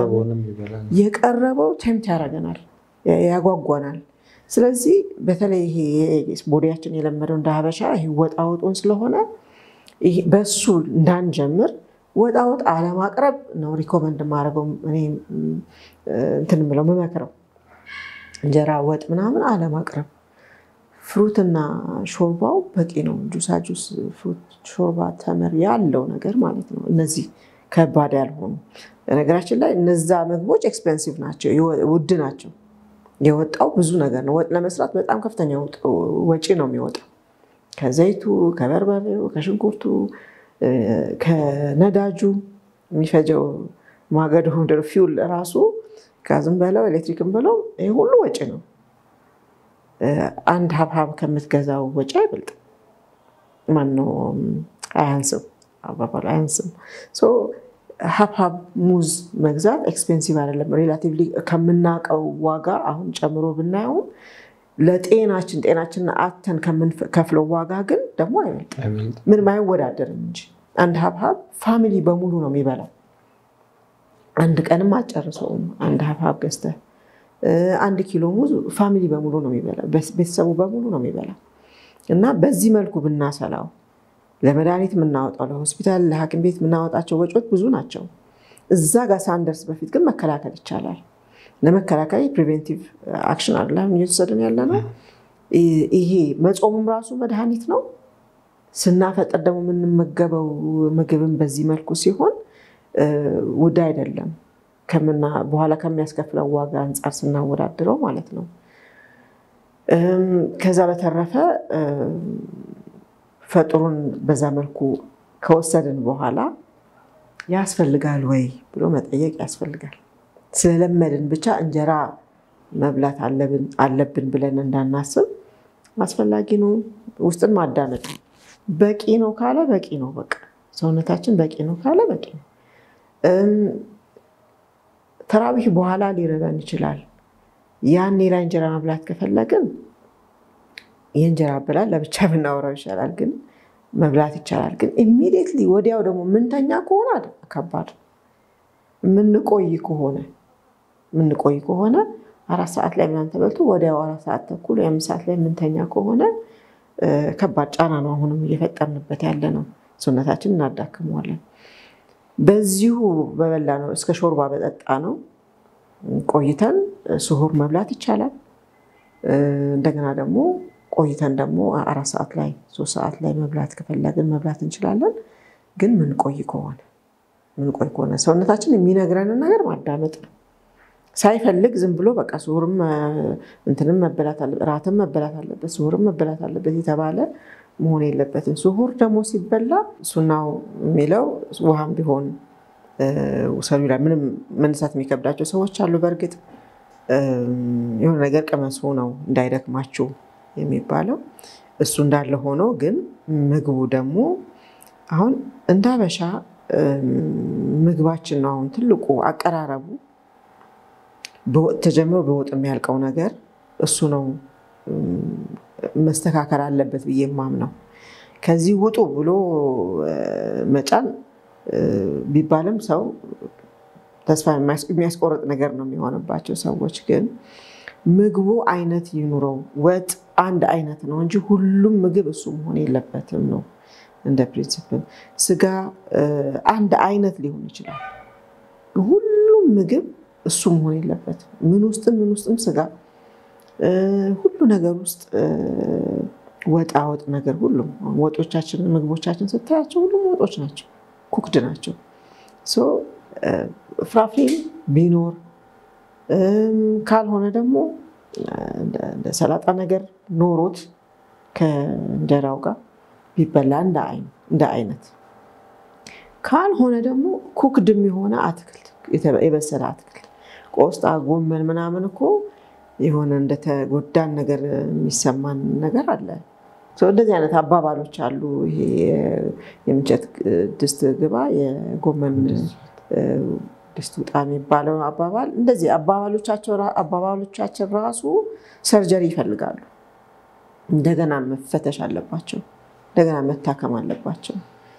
የቀረበው ቴምት ያደርገናል፣ ያጓጓናል። ስለዚህ በተለይ ይሄ ቦዲያችን የለመደው እንደ ሀበሻ ይሄ ወጣ ወጡን ስለሆነ በሱ እንዳንጀምር ወጣ ወጥ አለማቅረብ ነው ሪኮመንድ ማድረገው እኔ እንትን የምለው የምመክረው እንጀራ ወጥ ምናምን አለማቅረብ። ፍሩትና ሾርባው በቂ ነው። ጁሳ ጁስ፣ ፍሩት፣ ሾርባ፣ ተምር ያለው ነገር ማለት ነው። እነዚህ ከባድ ያልሆኑ በነገራችን ላይ እነዛ ምግቦች ኤክስፔንሲቭ ናቸው፣ ውድ ናቸው። የወጣው ብዙ ነገር ነው። ወጥ ለመስራት በጣም ከፍተኛ ወጪ ነው የሚወጣው። ከዘይቱ፣ ከበርበሬው፣ ከሽንኩርቱ፣ ከነዳጁ የሚፈጀው ማገዶ ፊውል ራሱ ጋዝም በለው ኤሌክትሪክም በለው ይህ ሁሉ ወጪ ነው። አንድ ሀብሀብ ከምትገዛው ወጪ አይበልጥም። ማነው አያንስም፣ አባባሉ አያንስም። ሀብሀብ ሙዝ መግዛት ኤክስፔንሲቭ አይደለም። ሬላቲቭሊ ከምናውቀው ዋጋ አሁን ጨምሮ ብናየውም ለጤናችን ጤናችንን አተን ከምንከፍለው ዋጋ ግን ደግሞ አይበልጥም። ምንም አይወዳደርም እንጂ አንድ ሀብሀብ ፋሚሊ በሙሉ ነው የሚበላው። አንድ ቀንም አጨርሰውም። አንድ ሀብሀብ ገዝተህ አንድ ኪሎ ሙዝ ፋሚሊ በሙሉ ነው የሚበላው፣ ቤተሰቡ በሙሉ ነው የሚበላው። እና በዚህ መልኩ ብናሰላው ለመድኃኒት የምናወጣው ለሆስፒታል፣ ለሐኪም ቤት የምናወጣቸው ወጪዎች ብዙ ናቸው። እዛ ጋር ሳንደርስ በፊት ግን መከላከል ይቻላል። ለመከላከል ፕሪቬንቲቭ አክሽን አለ እየወሰድን ያለ ነው። ይሄ መጾሙም ራሱ መድኃኒት ነው። ስናፈጥር ደግሞ የምንመገበው ምግብን በዚህ መልኩ ሲሆን ውድ አይደለም ከምና በኋላ ከሚያስከፍለው ዋጋ አንጻር ስናወዳድረው ማለት ነው። ከዛ በተረፈ ፈጥሩን በዛ መልኩ ከወሰድን በኋላ ያስፈልጋል ወይ ብሎ መጠየቅ ያስፈልጋል። ስለለመድን ብቻ እንጀራ መብላት አለብን ብለን እንዳናስብ አስፈላጊ ነው። ውስጥን ማዳመጥ ነው። በቂ ነው ካለ በቂ ነው። በቃ ሰውነታችን በቂ ነው ካለ በቂ ነው። ተራዊህ በኋላ ሊረበን ይችላል። ያኔ ላይ እንጀራ መብላት ከፈለግን የእንጀራ አበላል ለብቻ ብናወራው ይሻላል፣ ግን መብላት ይቻላል። ግን ኢሚዲየትሊ ወዲያው ደግሞ ምንተኛ ከሆነ ከባድ የምንቆይ ከሆነ የምንቆይ ከሆነ አራት ሰዓት ላይ ምናምን ተበልቶ ወዲያው አራት ሰዓት ተኩል ወይም ሰዓት ላይ የምንተኛ ከሆነ ከባድ ጫና ነው አሁንም እየፈጠርንበት ያለ ነው። ሰውነታችን እናዳክመዋለን። በዚሁ በበላ ነው እስከ ሾርባ በጠጣ ነው ቆይተን ስሁር መብላት ይቻላል። እንደገና ደግሞ ቆይተን ደግሞ አራት ሰዓት ላይ ሶስት ሰዓት ላይ መብላት ከፈለግን መብላት እንችላለን። ግን ምንቆይ ከሆነ ምንቆይ ከሆነ ሰውነታችን የሚነግረንን ነገር ማዳመጥ ነው። ሳይፈልግ ዝም ብሎ በቃ ስሁርም እንትንም መበላት አለበት፣ እራትም መበላት አለበት፣ ስሁርም መበላት አለበት የተባለ መሆን የለበትም። ስሁር ደግሞ ሲበላ ሱናው የሚለው ውሃም ቢሆን ውሰዱ ይላል። ምንም መነሳት የሚከብዳቸው ሰዎች አሉ። በእርግጥ የሆነ ነገር ቅመሱ ነው እንዳይደክማችሁ የሚባለው እሱ እንዳለ ሆኖ ግን ምግቡ ደግሞ አሁን እንደ አበሻ ምግባችን ነው አሁን ትልቁ አቀራረቡ በወጥ ተጀምሮ በወጥ የሚያልቀው ነገር እሱ ነው መስተካከል አለበት ብዬ የማምነው። ከዚህ ውጡ ብሎ መጫን ቢባልም ሰው ተስፋ የሚያስቆርጥ ነገር ነው የሚሆንባቸው ሰዎች። ግን ምግቡ አይነት ይኑረው። ወጥ አንድ አይነት ነው እንጂ ሁሉም ምግብ እሱ መሆን የለበትም ነው እንደ ፕሪንሲፕል። ስጋ አንድ አይነት ሊሆን ይችላል። ሁሉም ምግብ እሱ መሆን የለበትም። ምን ውስጥም ምን ውስጥም ስጋ ሁሉ ነገር ውስጥ ወጣ ወጥ ነገር ሁሉም ወጦቻችን ምግቦቻችን ስታያቸው ሁሉም ወጦች ናቸው፣ ኩክድ ናቸው። ፍራፍሬ ቢኖር ካልሆነ ደግሞ እንደ ሰላጣ ነገር ኖሮት ከእንጀራው ጋር ቢበላ እንደ አይነት ካልሆነ ደግሞ ኩክድም የሆነ አትክልት የበሰለ አትክልት ቆስጣ፣ ጎመን ምናምን እኮ የሆነ እንደተጎዳን ነገር የሚሰማን ነገር አለ። እንደዚህ አይነት አባባሎች አሉ። ይሄ የምንቸት ድስት ግባ የጎመን ድስት ውጣ የሚባለው አባባል እንደዚህ አባባሎቻችን ራሱ ሰርጀሪ ይፈልጋሉ። እንደገና መፈተሽ አለባቸው። እንደገና መታከም አለባቸው።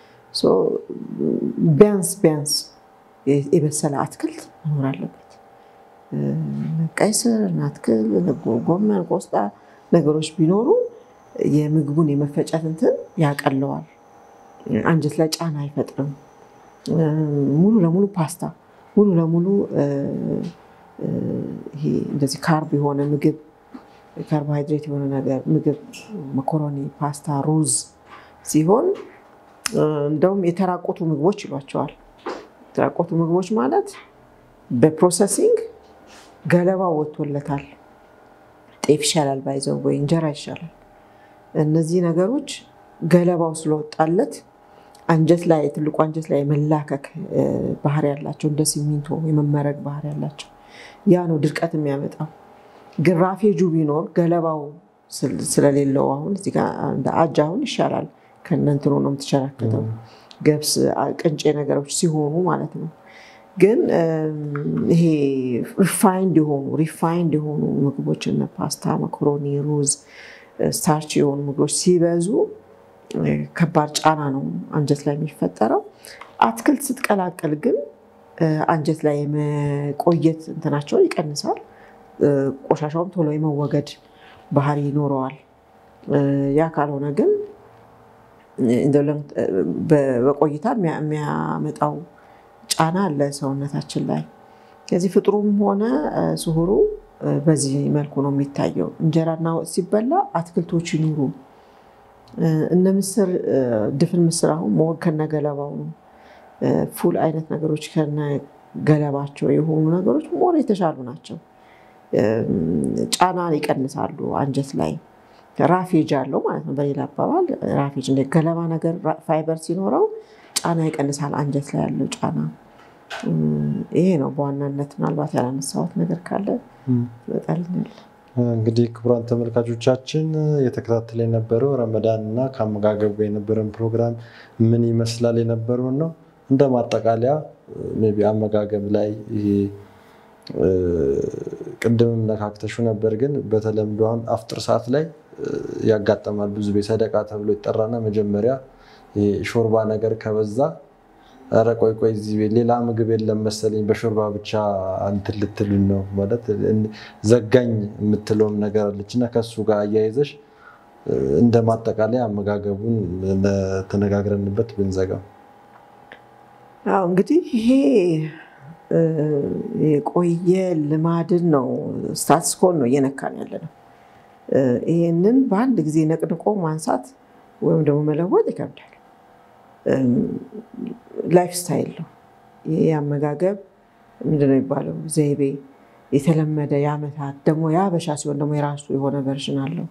ቢያንስ ቢያንስ የበሰለ አትክልት መኖር አለበት። ቀይ ስር፣ ናትክል፣ ጎመን፣ ቆስጣ ነገሮች ቢኖሩ የምግቡን የመፈጨት እንትን ያቀለዋል። አንጀት ላይ ጫና አይፈጥርም። ሙሉ ለሙሉ ፓስታ ሙሉ ለሙሉ ይሄ እንደዚህ ካርብ የሆነ ምግብ ካርቦሃይድሬት የሆነ ነገር ምግብ መኮሮኒ፣ ፓስታ፣ ሩዝ ሲሆን እንደውም የተራቆቱ ምግቦች ይሏቸዋል። የተራቆቱ ምግቦች ማለት በፕሮሰሲንግ ገለባ ወጥቶለታል። ጤፍ ይሻላል ባይዘው ወይ እንጀራ ይሻላል። እነዚህ ነገሮች ገለባው ስለወጣለት አንጀት ላይ ትልቁ አንጀት ላይ የመላከክ ባህሪ ያላቸው እንደ ሲሚንቶ የመመረግ ባህሪ ያላቸው ያ ነው ድርቀት የሚያመጣው። ግን ራፌጁ ቢኖር ገለባው ስለሌለው አሁን እዚህ ጋር እንደ አጃ አሁን ይሻላል። ከእነንትኑ ነው የምትሸራከተው ገብስ ቅንጬ ነገሮች ሲሆኑ ማለት ነው። ግን ይሄ ሪፋይንድ የሆኑ ሪፋይንድ የሆኑ ምግቦች እነ ፓስታ፣ መኮሮኒ፣ ሩዝ፣ ስታርች የሆኑ ምግቦች ሲበዙ ከባድ ጫና ነው አንጀት ላይ የሚፈጠረው። አትክልት ስትቀላቀል ግን አንጀት ላይ የመቆየት እንትናቸውን ይቀንሳል። ቆሻሻውም ቶሎ የመወገድ ባህሪ ይኖረዋል። ያ ካልሆነ ግን በቆይታ የሚያመጣው ጫና አለ ሰውነታችን ላይ። ከዚህ ፍጥሩም ሆነ ስሁሩ በዚህ መልኩ ነው የሚታየው። እንጀራና ወጥ ሲበላ አትክልቶች ይኑሩ። እነ ምስር፣ ድፍን ምስር አሁን ሞር ከነገለባው ነው። ፉል አይነት ነገሮች ከነገለባቸው የሆኑ ነገሮች ሞር የተሻሉ ናቸው። ጫናን ይቀንሳሉ አንጀት ላይ ራፌጅ አለው ማለት ነው። በሌላ አባባል ራፌጅ እንደ ገለባ ነገር ፋይበር ሲኖረው ጫና ይቀንሳል አንጀት ላይ ያለው ጫና። ይሄ ነው በዋናነት። ምናልባት ያላነሳሁት ነገር ካለ ትመጣልኛል።
እንግዲህ ክቡራን ተመልካቾቻችን የተከታተለ የነበረው ረመዳን እና ከአመጋገቡ ጋር የነበረን ፕሮግራም ምን ይመስላል የነበረውን ነው። እንደ ማጠቃለያ ሜይ ቢ አመጋገብ ላይ ይሄ ቅድምም ነካክተሹ ነበር፣ ግን በተለምዶ አሁን አፍጥር ሰዓት ላይ ያጋጠማል። ብዙ ቤት ሰደቃ ተብሎ ይጠራና መጀመሪያ ሾርባ ነገር ከበዛ ኧረ ቆይ ቆይ እዚህ ቤት ሌላ ምግብ የለም መሰለኝ በሾርባ ብቻ እንትን ልትሉን ነው ማለት ዘጋኝ የምትለውም ነገር አለች እና ከሱ ጋር አያይዘሽ እንደ ማጠቃለያ አመጋገቡን ተነጋግረንበት ብንዘጋው።
አዎ እንግዲህ ይሄ የቆየ ልማድን ነው ስታትስኮን ነው እየነካን ያለ ነው። ይህንን በአንድ ጊዜ ነቅንቆ ማንሳት ወይም ደግሞ መለወጥ ይከብዳል። ላይፍ ስታይል ነው ይህ አመጋገብ ምንድን ነው የሚባለው ዘይቤ የተለመደ የዓመታት ደግሞ የሀበሻ ሲሆን ደግሞ የራሱ የሆነ ቨርዥን አለው።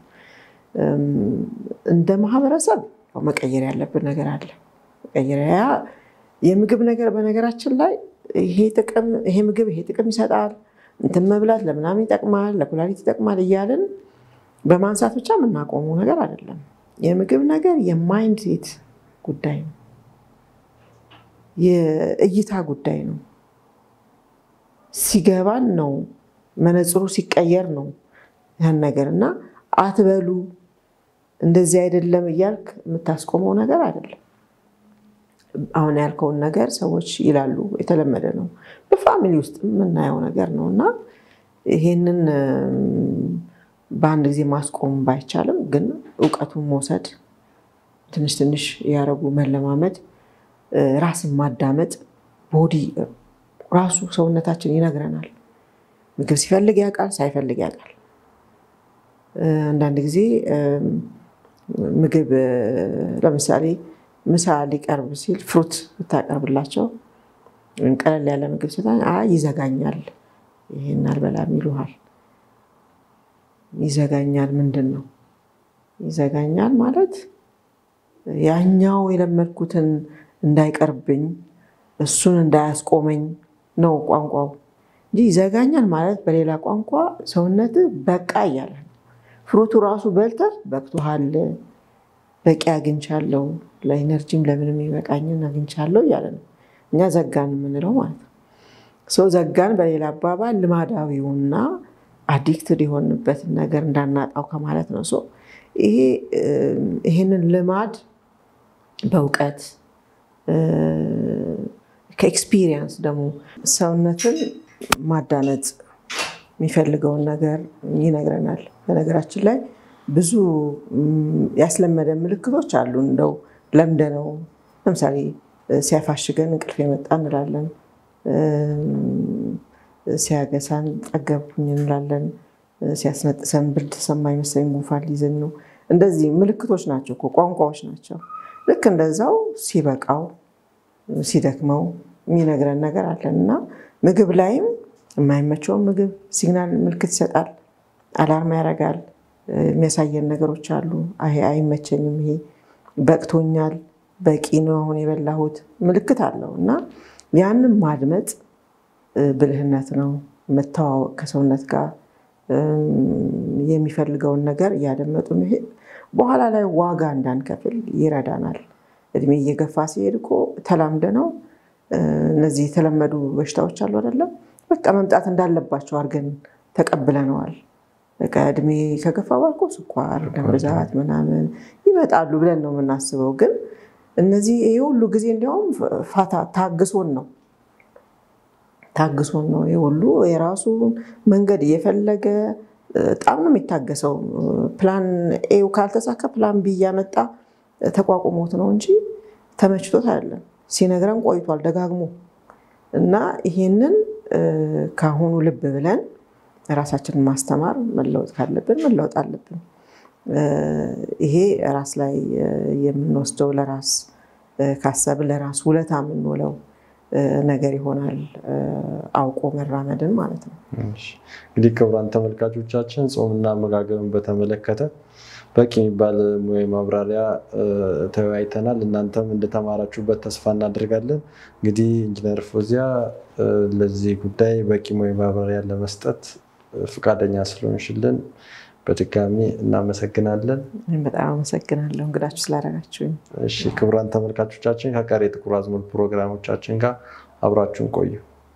እንደ ማህበረሰብ መቀየር ያለብን ነገር አለ። መቀየሪያ የምግብ ነገር በነገራችን ላይ ይሄ ጥቅም ይሄ ምግብ ይሄ ጥቅም ይሰጣል፣ እንትን መብላት ለምናምን ይጠቅማል፣ ለኩላሊት ይጠቅማል እያልን በማንሳት ብቻ የምናቆመው ነገር አይደለም። የምግብ ነገር የማይንድ ሴት ጉዳይ ነው። የእይታ ጉዳይ ነው። ሲገባን ነው መነጽሩ ሲቀየር ነው ያን ነገር እና አትበሉ እንደዚህ አይደለም እያልክ የምታስቆመው ነገር አይደለም። አሁን ያልከውን ነገር ሰዎች ይላሉ፣ የተለመደ ነው። በፋሚሊ ውስጥ የምናየው ነገር ነው እና ይሄንን በአንድ ጊዜ ማስቆም ባይቻልም ግን እውቀቱን መውሰድ ትንሽ ትንሽ እያደረጉ መለማመድ፣ ራስን ማዳመጥ፣ ቦዲ ራሱ ሰውነታችን ይነግረናል። ምግብ ሲፈልግ ያውቃል፣ ሳይፈልግ ያውቃል። አንዳንድ ጊዜ ምግብ ለምሳሌ ምሳ ሊቀርብ ሲል ፍሩት ብታቀርብላቸው ወይም ቀለል ያለ ምግብ ስታ ይዘጋኛል፣ ይሄን አልበላም ይሉሃል። ይዘጋኛል ምንድን ነው? ይዘጋኛል ማለት ያኛው የለመድኩትን እንዳይቀርብኝ እሱን እንዳያስቆመኝ ነው ቋንቋው እንጂ ይዘጋኛል ማለት በሌላ ቋንቋ ሰውነት በቃ እያለ ነው። ፍሩቱ ራሱ በልተህ በቅቶሃል፣ በቂ አግኝቻለሁ፣ ለኢነርጂም ለምንም ይበቃኝን አግኝቻለሁ እያለ ነው። እኛ ዘጋን የምንለው ማለት ነው። ሰው ዘጋን በሌላ አባባል ልማዳዊውና አዲክትድ የሆንበትን ነገር እንዳናጣው ከማለት ነው። ይሄ ይህንን ልማድ በእውቀት ከኤክስፒሪየንስ ደግሞ ሰውነትን ማዳመጥ የሚፈልገውን ነገር ይነግረናል። በነገራችን ላይ ብዙ ያስለመደ ምልክቶች አሉ። እንደው ለምደነው ለምሳሌ ሲያፋሽገን እንቅልፍ የመጣ እንላለን። ሲያገሳን ጠገብኩኝ እንላለን። ሲያስነጥሰን ብርድ ተሰማኝ መሰለኝ ጉንፋን ሊይዘኝ ነው። እንደዚህ ምልክቶች ናቸው እኮ ቋንቋዎች ናቸው። ልክ እንደዛው ሲበቃው ሲደክመው የሚነግረን ነገር አለን እና ምግብ ላይም የማይመቸውን ምግብ ሲግናል ምልክት ይሰጣል፣ አላርማ ያደርጋል። የሚያሳየን ነገሮች አሉ። ይሄ አይመቸኝም፣ ይሄ በቅቶኛል፣ በቂ ነው አሁን የበላሁት ምልክት አለው እና ያንን ማድመጥ ብልህነት ነው። መተዋወቅ ከሰውነት ጋር የሚፈልገውን ነገር እያደመጡ መሄድ በኋላ ላይ ዋጋ እንዳንከፍል ይረዳናል። እድሜ እየገፋ ሲሄድ እኮ ተላምደ ነው እነዚህ የተለመዱ በሽታዎች አሉ አይደለም፣ በቃ መምጣት እንዳለባቸው አድርገን ተቀብለነዋል። በቃ እድሜ ከገፋ ባልኮ ስኳር፣ ደም ብዛት ምናምን ይመጣሉ ብለን ነው የምናስበው። ግን እነዚህ ይህ ሁሉ ጊዜ እንዲያውም ፋታ ታግሶን ነው ታግሶን ነው ይህ ሁሉ የራሱ መንገድ እየፈለገ በጣም ነው የሚታገሰው። ፕላን ኤው ካልተሳካ ፕላን ቢ እያመጣ ተቋቁሞት ነው እንጂ ተመችቶት አይደለም። ሲነግረን ቆይቷል ደጋግሞ እና ይሄንን ከአሁኑ ልብ ብለን ራሳችንን ማስተማር መለወጥ ካለብን መለወጥ አለብን። ይሄ ራስ ላይ የምንወስደው ለራስ ካሰብ ለራስ ውለታ የምንውለው ነገር ይሆናል። አውቆ መራመድን ማለት ነው።
እንግዲህ ክቡራን ተመልካቾቻችን ጾምና አመጋገብን በተመለከተ በቂ የሚባል ሙያዊ ማብራሪያ ተወያይተናል። እናንተም እንደተማራችሁበት ተስፋ እናደርጋለን። እንግዲህ ኢንጂነር ፎዚያ ለዚህ ጉዳይ በቂ ሙያዊ ማብራሪያ ለመስጠት ፈቃደኛ ስለሆንሽልን በድጋሚ እናመሰግናለን።
በጣም አመሰግናለሁ እንግዳችሁ ስላደረጋችሁኝ።
እሺ ክቡራን ተመልካቾቻችን ከቀሪ የጥቁር አዝሙድ ፕሮግራሞቻችን ጋር አብራችሁን ቆዩ።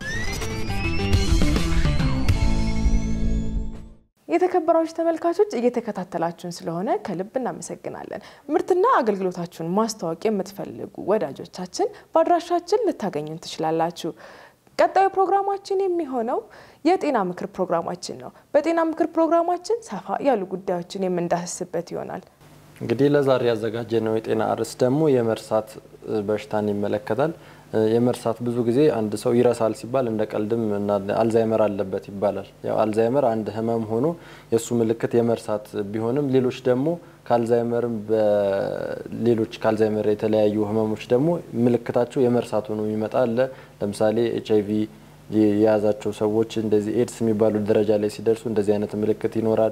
የተከበራችሁ ተመልካቾች እየተከታተላችሁን ስለሆነ ከልብ እናመሰግናለን። ምርትና አገልግሎታችሁን ማስተዋወቅ የምትፈልጉ ወዳጆቻችን በአድራሻችን ልታገኙን ትችላላችሁ። ቀጣዩ ፕሮግራማችን የሚሆነው የጤና ምክር ፕሮግራማችን ነው። በጤና ምክር ፕሮግራማችን ሰፋ ያሉ ጉዳዮችን የምንዳስስበት ይሆናል።
እንግዲህ ለዛሬ ያዘጋጀነው የጤና ርዕስ ደግሞ የመርሳት በሽታን ይመለከታል። የመርሳት ብዙ ጊዜ አንድ ሰው ይረሳል ሲባል እንደ ቀልድም አልዛይመር አለበት ይባላል። ያው አልዛይመር አንድ ህመም ሆኖ የእሱ ምልክት የመርሳት ቢሆንም ሌሎች ደግሞ ከአልዛይመር በሌሎች ከአልዛይመር የተለያዩ ህመሞች ደግሞ ምልክታቸው የመርሳት ሆኖ የሚመጣ አለ። ለምሳሌ ኤች አይቪ የያዛቸው ሰዎች እንደዚህ ኤድስ የሚባሉ ደረጃ ላይ ሲደርሱ እንደዚህ አይነት ምልክት ይኖራል።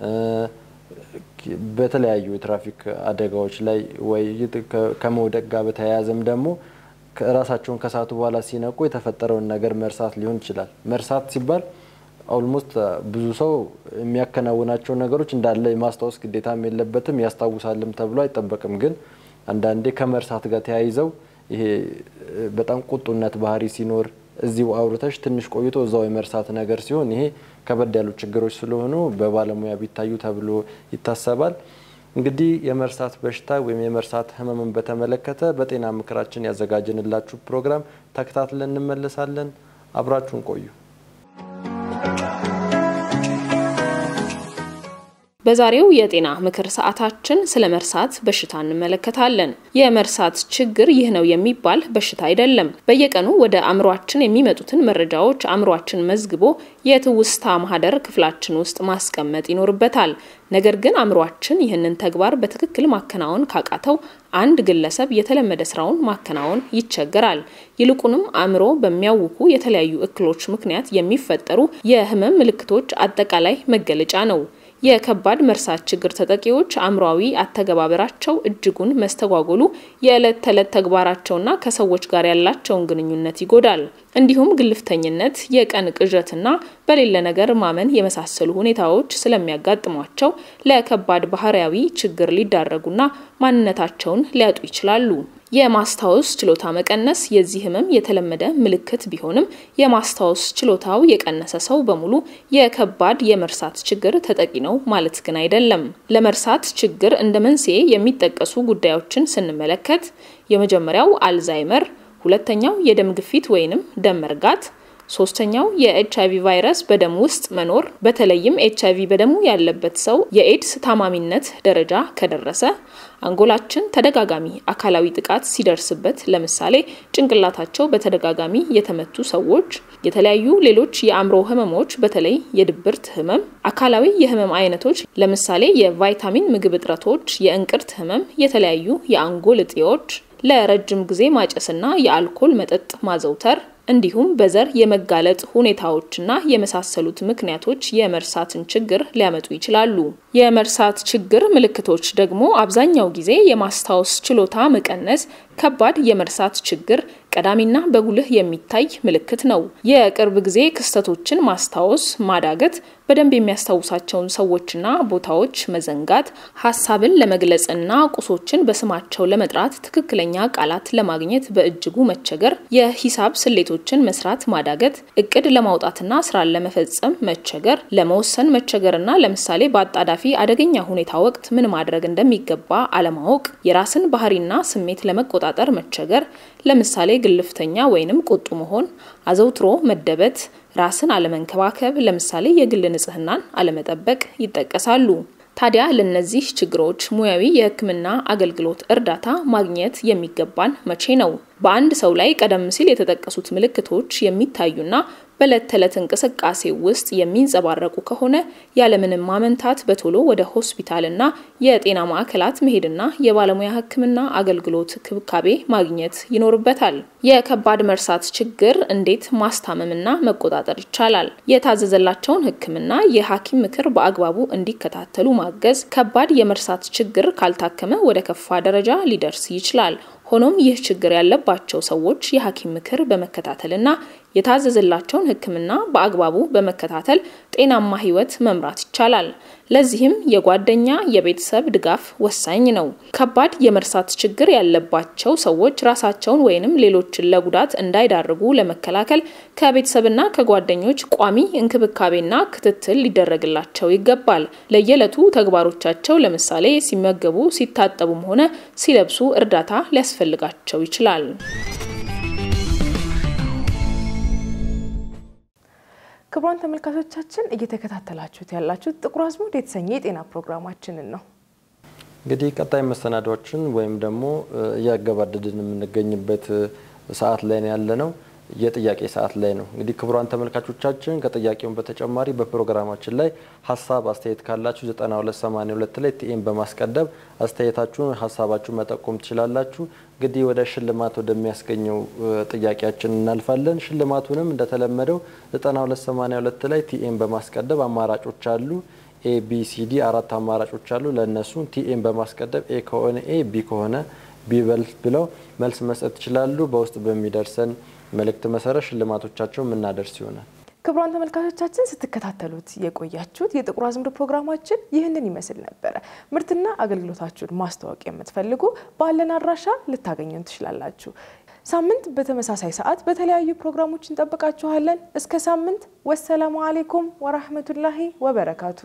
በተለያዩ የትራፊክ አደጋዎች ላይ ወይ ከመውደቅ ጋር በተያያዘም ደግሞ ራሳቸውን ከሳቱ በኋላ ሲነቁ የተፈጠረውን ነገር መርሳት ሊሆን ይችላል። መርሳት ሲባል ኦልሞስት ብዙ ሰው የሚያከናውናቸውን ነገሮች እንዳለ የማስታወስ ግዴታም የለበትም ያስታውሳልም ተብሎ አይጠበቅም። ግን አንዳንዴ ከመርሳት ጋር ተያይዘው ይሄ በጣም ቁጡነት ባህሪ ሲኖር እዚሁ አውርተሽ ትንሽ ቆይቶ እዛው የመርሳት ነገር ሲሆን ይሄ ከበድ ያሉ ችግሮች ስለሆኑ በባለሙያ ቢታዩ ተብሎ ይታሰባል። እንግዲህ የመርሳት በሽታ ወይም የመርሳት ህመምን በተመለከተ በጤና ምክራችን ያዘጋጀንላችሁ ፕሮግራም ተከታትለን እንመለሳለን። አብራችሁን ቆዩ።
በዛሬው የጤና ምክር ሰዓታችን ስለ መርሳት በሽታ እንመለከታለን። የመርሳት ችግር ይህ ነው የሚባል በሽታ አይደለም። በየቀኑ ወደ አእምሯችን የሚመጡትን መረጃዎች አእምሯችን መዝግቦ የትውስታ ማህደር ክፍላችን ውስጥ ማስቀመጥ ይኖርበታል። ነገር ግን አእምሯችን ይህንን ተግባር በትክክል ማከናወን ካቃተው አንድ ግለሰብ የተለመደ ስራውን ማከናወን ይቸገራል። ይልቁንም አእምሮ በሚያውኩ የተለያዩ እክሎች ምክንያት የሚፈጠሩ የህመም ምልክቶች አጠቃላይ መገለጫ ነው። የከባድ መርሳት ችግር ተጠቂዎች አእምሯዊ አተገባበራቸው እጅጉን መስተጓጎሉ የዕለት ተዕለት ተግባራቸውና ከሰዎች ጋር ያላቸውን ግንኙነት ይጎዳል። እንዲሁም ግልፍተኝነት፣ የቀን ቅዠትና በሌለ ነገር ማመን የመሳሰሉ ሁኔታዎች ስለሚያጋጥሟቸው ለከባድ ባህሪያዊ ችግር ሊዳረጉና ማንነታቸውን ሊያጡ ይችላሉ። የማስታወስ ችሎታ መቀነስ የዚህ ህመም የተለመደ ምልክት ቢሆንም የማስታወስ ችሎታው የቀነሰ ሰው በሙሉ የከባድ የመርሳት ችግር ተጠቂ ነው ማለት ግን አይደለም። ለመርሳት ችግር እንደ መንስኤ የሚጠቀሱ ጉዳዮችን ስንመለከት የመጀመሪያው አልዛይመር፣ ሁለተኛው የደም ግፊት ወይንም ደም መርጋት ሶስተኛው የኤች አይቪ ቫይረስ በደም ውስጥ መኖር በተለይም ኤች አይቪ በደሙ ያለበት ሰው የኤድስ ታማሚነት ደረጃ ከደረሰ፣ አንጎላችን ተደጋጋሚ አካላዊ ጥቃት ሲደርስበት፣ ለምሳሌ ጭንቅላታቸው በተደጋጋሚ የተመቱ ሰዎች፣ የተለያዩ ሌሎች የአእምሮ ህመሞች በተለይ የድብርት ህመም፣ አካላዊ የህመም አይነቶች ለምሳሌ የቫይታሚን ምግብ እጥረቶች፣ የእንቅርት ህመም፣ የተለያዩ የአንጎል እጢዎች ለረጅም ጊዜ ማጨስና የአልኮል መጠጥ ማዘውተር እንዲሁም በዘር የመጋለጥ ሁኔታዎችና የመሳሰሉት ምክንያቶች የመርሳትን ችግር ሊያመጡ ይችላሉ። የመርሳት ችግር ምልክቶች ደግሞ አብዛኛው ጊዜ የማስታወስ ችሎታ መቀነስ፣ ከባድ የመርሳት ችግር ቀዳሚና በጉልህ የሚታይ ምልክት ነው። የቅርብ ጊዜ ክስተቶችን ማስታወስ ማዳገት፣ በደንብ የሚያስታውሳቸውን ሰዎችና ቦታዎች መዘንጋት፣ ሀሳብን ለመግለጽና ቁሶችን በስማቸው ለመጥራት ትክክለኛ ቃላት ለማግኘት በእጅጉ መቸገር፣ የሂሳብ ስሌቶችን መስራት ማዳገት፣ እቅድ ለማውጣትና ስራን ለመፈጸም መቸገር፣ ለመወሰን መቸገርና ለምሳሌ በአጣዳፊ አደገኛ ሁኔታ ወቅት ምን ማድረግ እንደሚገባ አለማወቅ፣ የራስን ባህሪና ስሜት ለመቆጣጠር መቸገር፣ ለምሳሌ ግልፍተኛ ወይንም ቁጡ መሆን፣ አዘውትሮ መደበት፣ ራስን አለመንከባከብ፣ ለምሳሌ የግል ንጽህናን አለመጠበቅ ይጠቀሳሉ። ታዲያ ለነዚህ ችግሮች ሙያዊ የሕክምና አገልግሎት እርዳታ ማግኘት የሚገባን መቼ ነው? በአንድ ሰው ላይ ቀደም ሲል የተጠቀሱት ምልክቶች የሚታዩና በዕለት ተዕለት እንቅስቃሴ ውስጥ የሚንጸባረቁ ከሆነ ያለምንም ማመንታት በቶሎ ወደ ሆስፒታልና የጤና ማዕከላት መሄድና የባለሙያ ሕክምና አገልግሎት ክብካቤ ማግኘት ይኖርበታል። የከባድ መርሳት ችግር እንዴት ማስታመምና መቆጣጠር ይቻላል? የታዘዘላቸውን ሕክምና የሐኪም ምክር በአግባቡ እንዲከታተሉ ማገዝ። ከባድ የመርሳት ችግር ካልታከመ ወደ ከፋ ደረጃ ሊደርስ ይችላል። ሆኖም ይህ ችግር ያለባቸው ሰዎች የሐኪም ምክር በመከታተልና የታዘዘላቸውን ሕክምና በአግባቡ በመከታተል ጤናማ ህይወት መምራት ይቻላል። ለዚህም የጓደኛ የቤተሰብ ድጋፍ ወሳኝ ነው። ከባድ የመርሳት ችግር ያለባቸው ሰዎች ራሳቸውን ወይንም ሌሎችን ለጉዳት እንዳይዳርጉ ለመከላከል ከቤተሰብና ከጓደኞች ቋሚ እንክብካቤና ክትትል ሊደረግላቸው ይገባል። ለየዕለቱ ተግባሮቻቸው ለምሳሌ ሲመገቡ፣ ሲታጠቡም ሆነ ሲለብሱ እርዳታ ሊያስፈልጋቸው ይችላል።
ክቡራን ተመልካቾቻችን እየተከታተላችሁት ያላችሁት ጥቁር አዝሙድ የተሰኘ የጤና ፕሮግራማችንን ነው።
እንግዲህ ቀጣይ መሰናዷችን ወይም ደግሞ እያገባደድን የምንገኝበት ሰዓት ላይ ነው ያለ ነው። የጥያቄ ሰዓት ላይ ነው። እንግዲህ ክቡራን ተመልካቾቻችን ከጥያቄውን በተጨማሪ በፕሮግራማችን ላይ ሀሳብ አስተያየት ካላችሁ 9282 ላይ ቲኤም በማስቀደም አስተያየታችሁን፣ ሀሳባችሁን መጠቆም ትችላላችሁ። እንግዲህ ወደ ሽልማት ወደሚያስገኘው ጥያቄያችን እናልፋለን። ሽልማቱንም እንደተለመደው 9282 ላይ ቲኤም በማስቀደም አማራጮች አሉ። ኤ ቢ ሲ ዲ አራት አማራጮች አሉ። ለእነሱ ቲኤም በማስቀደም ኤ ከሆነ ኤ ቢ ከሆነ ቢ ብለው መልስ መስጠት ይችላሉ። በውስጥ በሚደርሰን መልእክት መሰረት ሽልማቶቻቸው የምናደርስ ይሆናል።
ክቡራን ተመልካቾቻችን ስትከታተሉት የቆያችሁት የጥቁር አዝሙድ ፕሮግራማችን ይህንን ይመስል ነበረ። ምርትና አገልግሎታችሁን ማስተዋወቅ የምትፈልጉ ባለን አድራሻ ልታገኙን ትችላላችሁ። ሳምንት በተመሳሳይ ሰዓት በተለያዩ ፕሮግራሞች እንጠብቃችኋለን። እስከ ሳምንት፣ ወሰላሙ አሌይኩም ወራህመቱላሂ ወበረካቱ።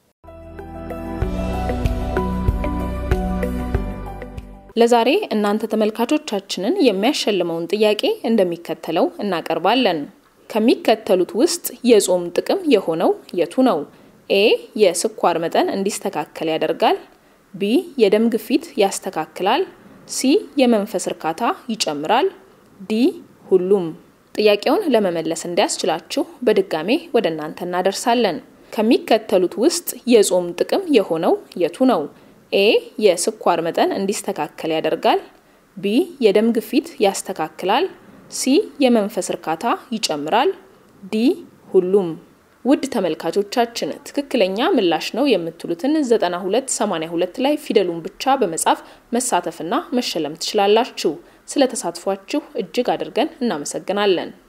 ለዛሬ እናንተ ተመልካቾቻችንን የሚያሸልመውን ጥያቄ እንደሚከተለው እናቀርባለን። ከሚከተሉት ውስጥ የጾም ጥቅም የሆነው የቱ ነው? ኤ የስኳር መጠን እንዲስተካከል ያደርጋል። ቢ የደም ግፊት ያስተካክላል። ሲ የመንፈስ እርካታ ይጨምራል። ዲ ሁሉም። ጥያቄውን ለመመለስ እንዲያስችላችሁ በድጋሜ ወደ እናንተ እናደርሳለን። ከሚከተሉት ውስጥ የጾም ጥቅም የሆነው የቱ ነው? ኤ የስኳር መጠን እንዲስተካከል ያደርጋል። ቢ የደም ግፊት ያስተካክላል። ሲ የመንፈስ እርካታ ይጨምራል። ዲ ሁሉም። ውድ ተመልካቾቻችን ትክክለኛ ምላሽ ነው የምትሉትን 9282 ላይ ፊደሉን ብቻ በመጻፍ መሳተፍና መሸለም ትችላላችሁ። ስለ ተሳትፏችሁ እጅግ አድርገን እናመሰግናለን።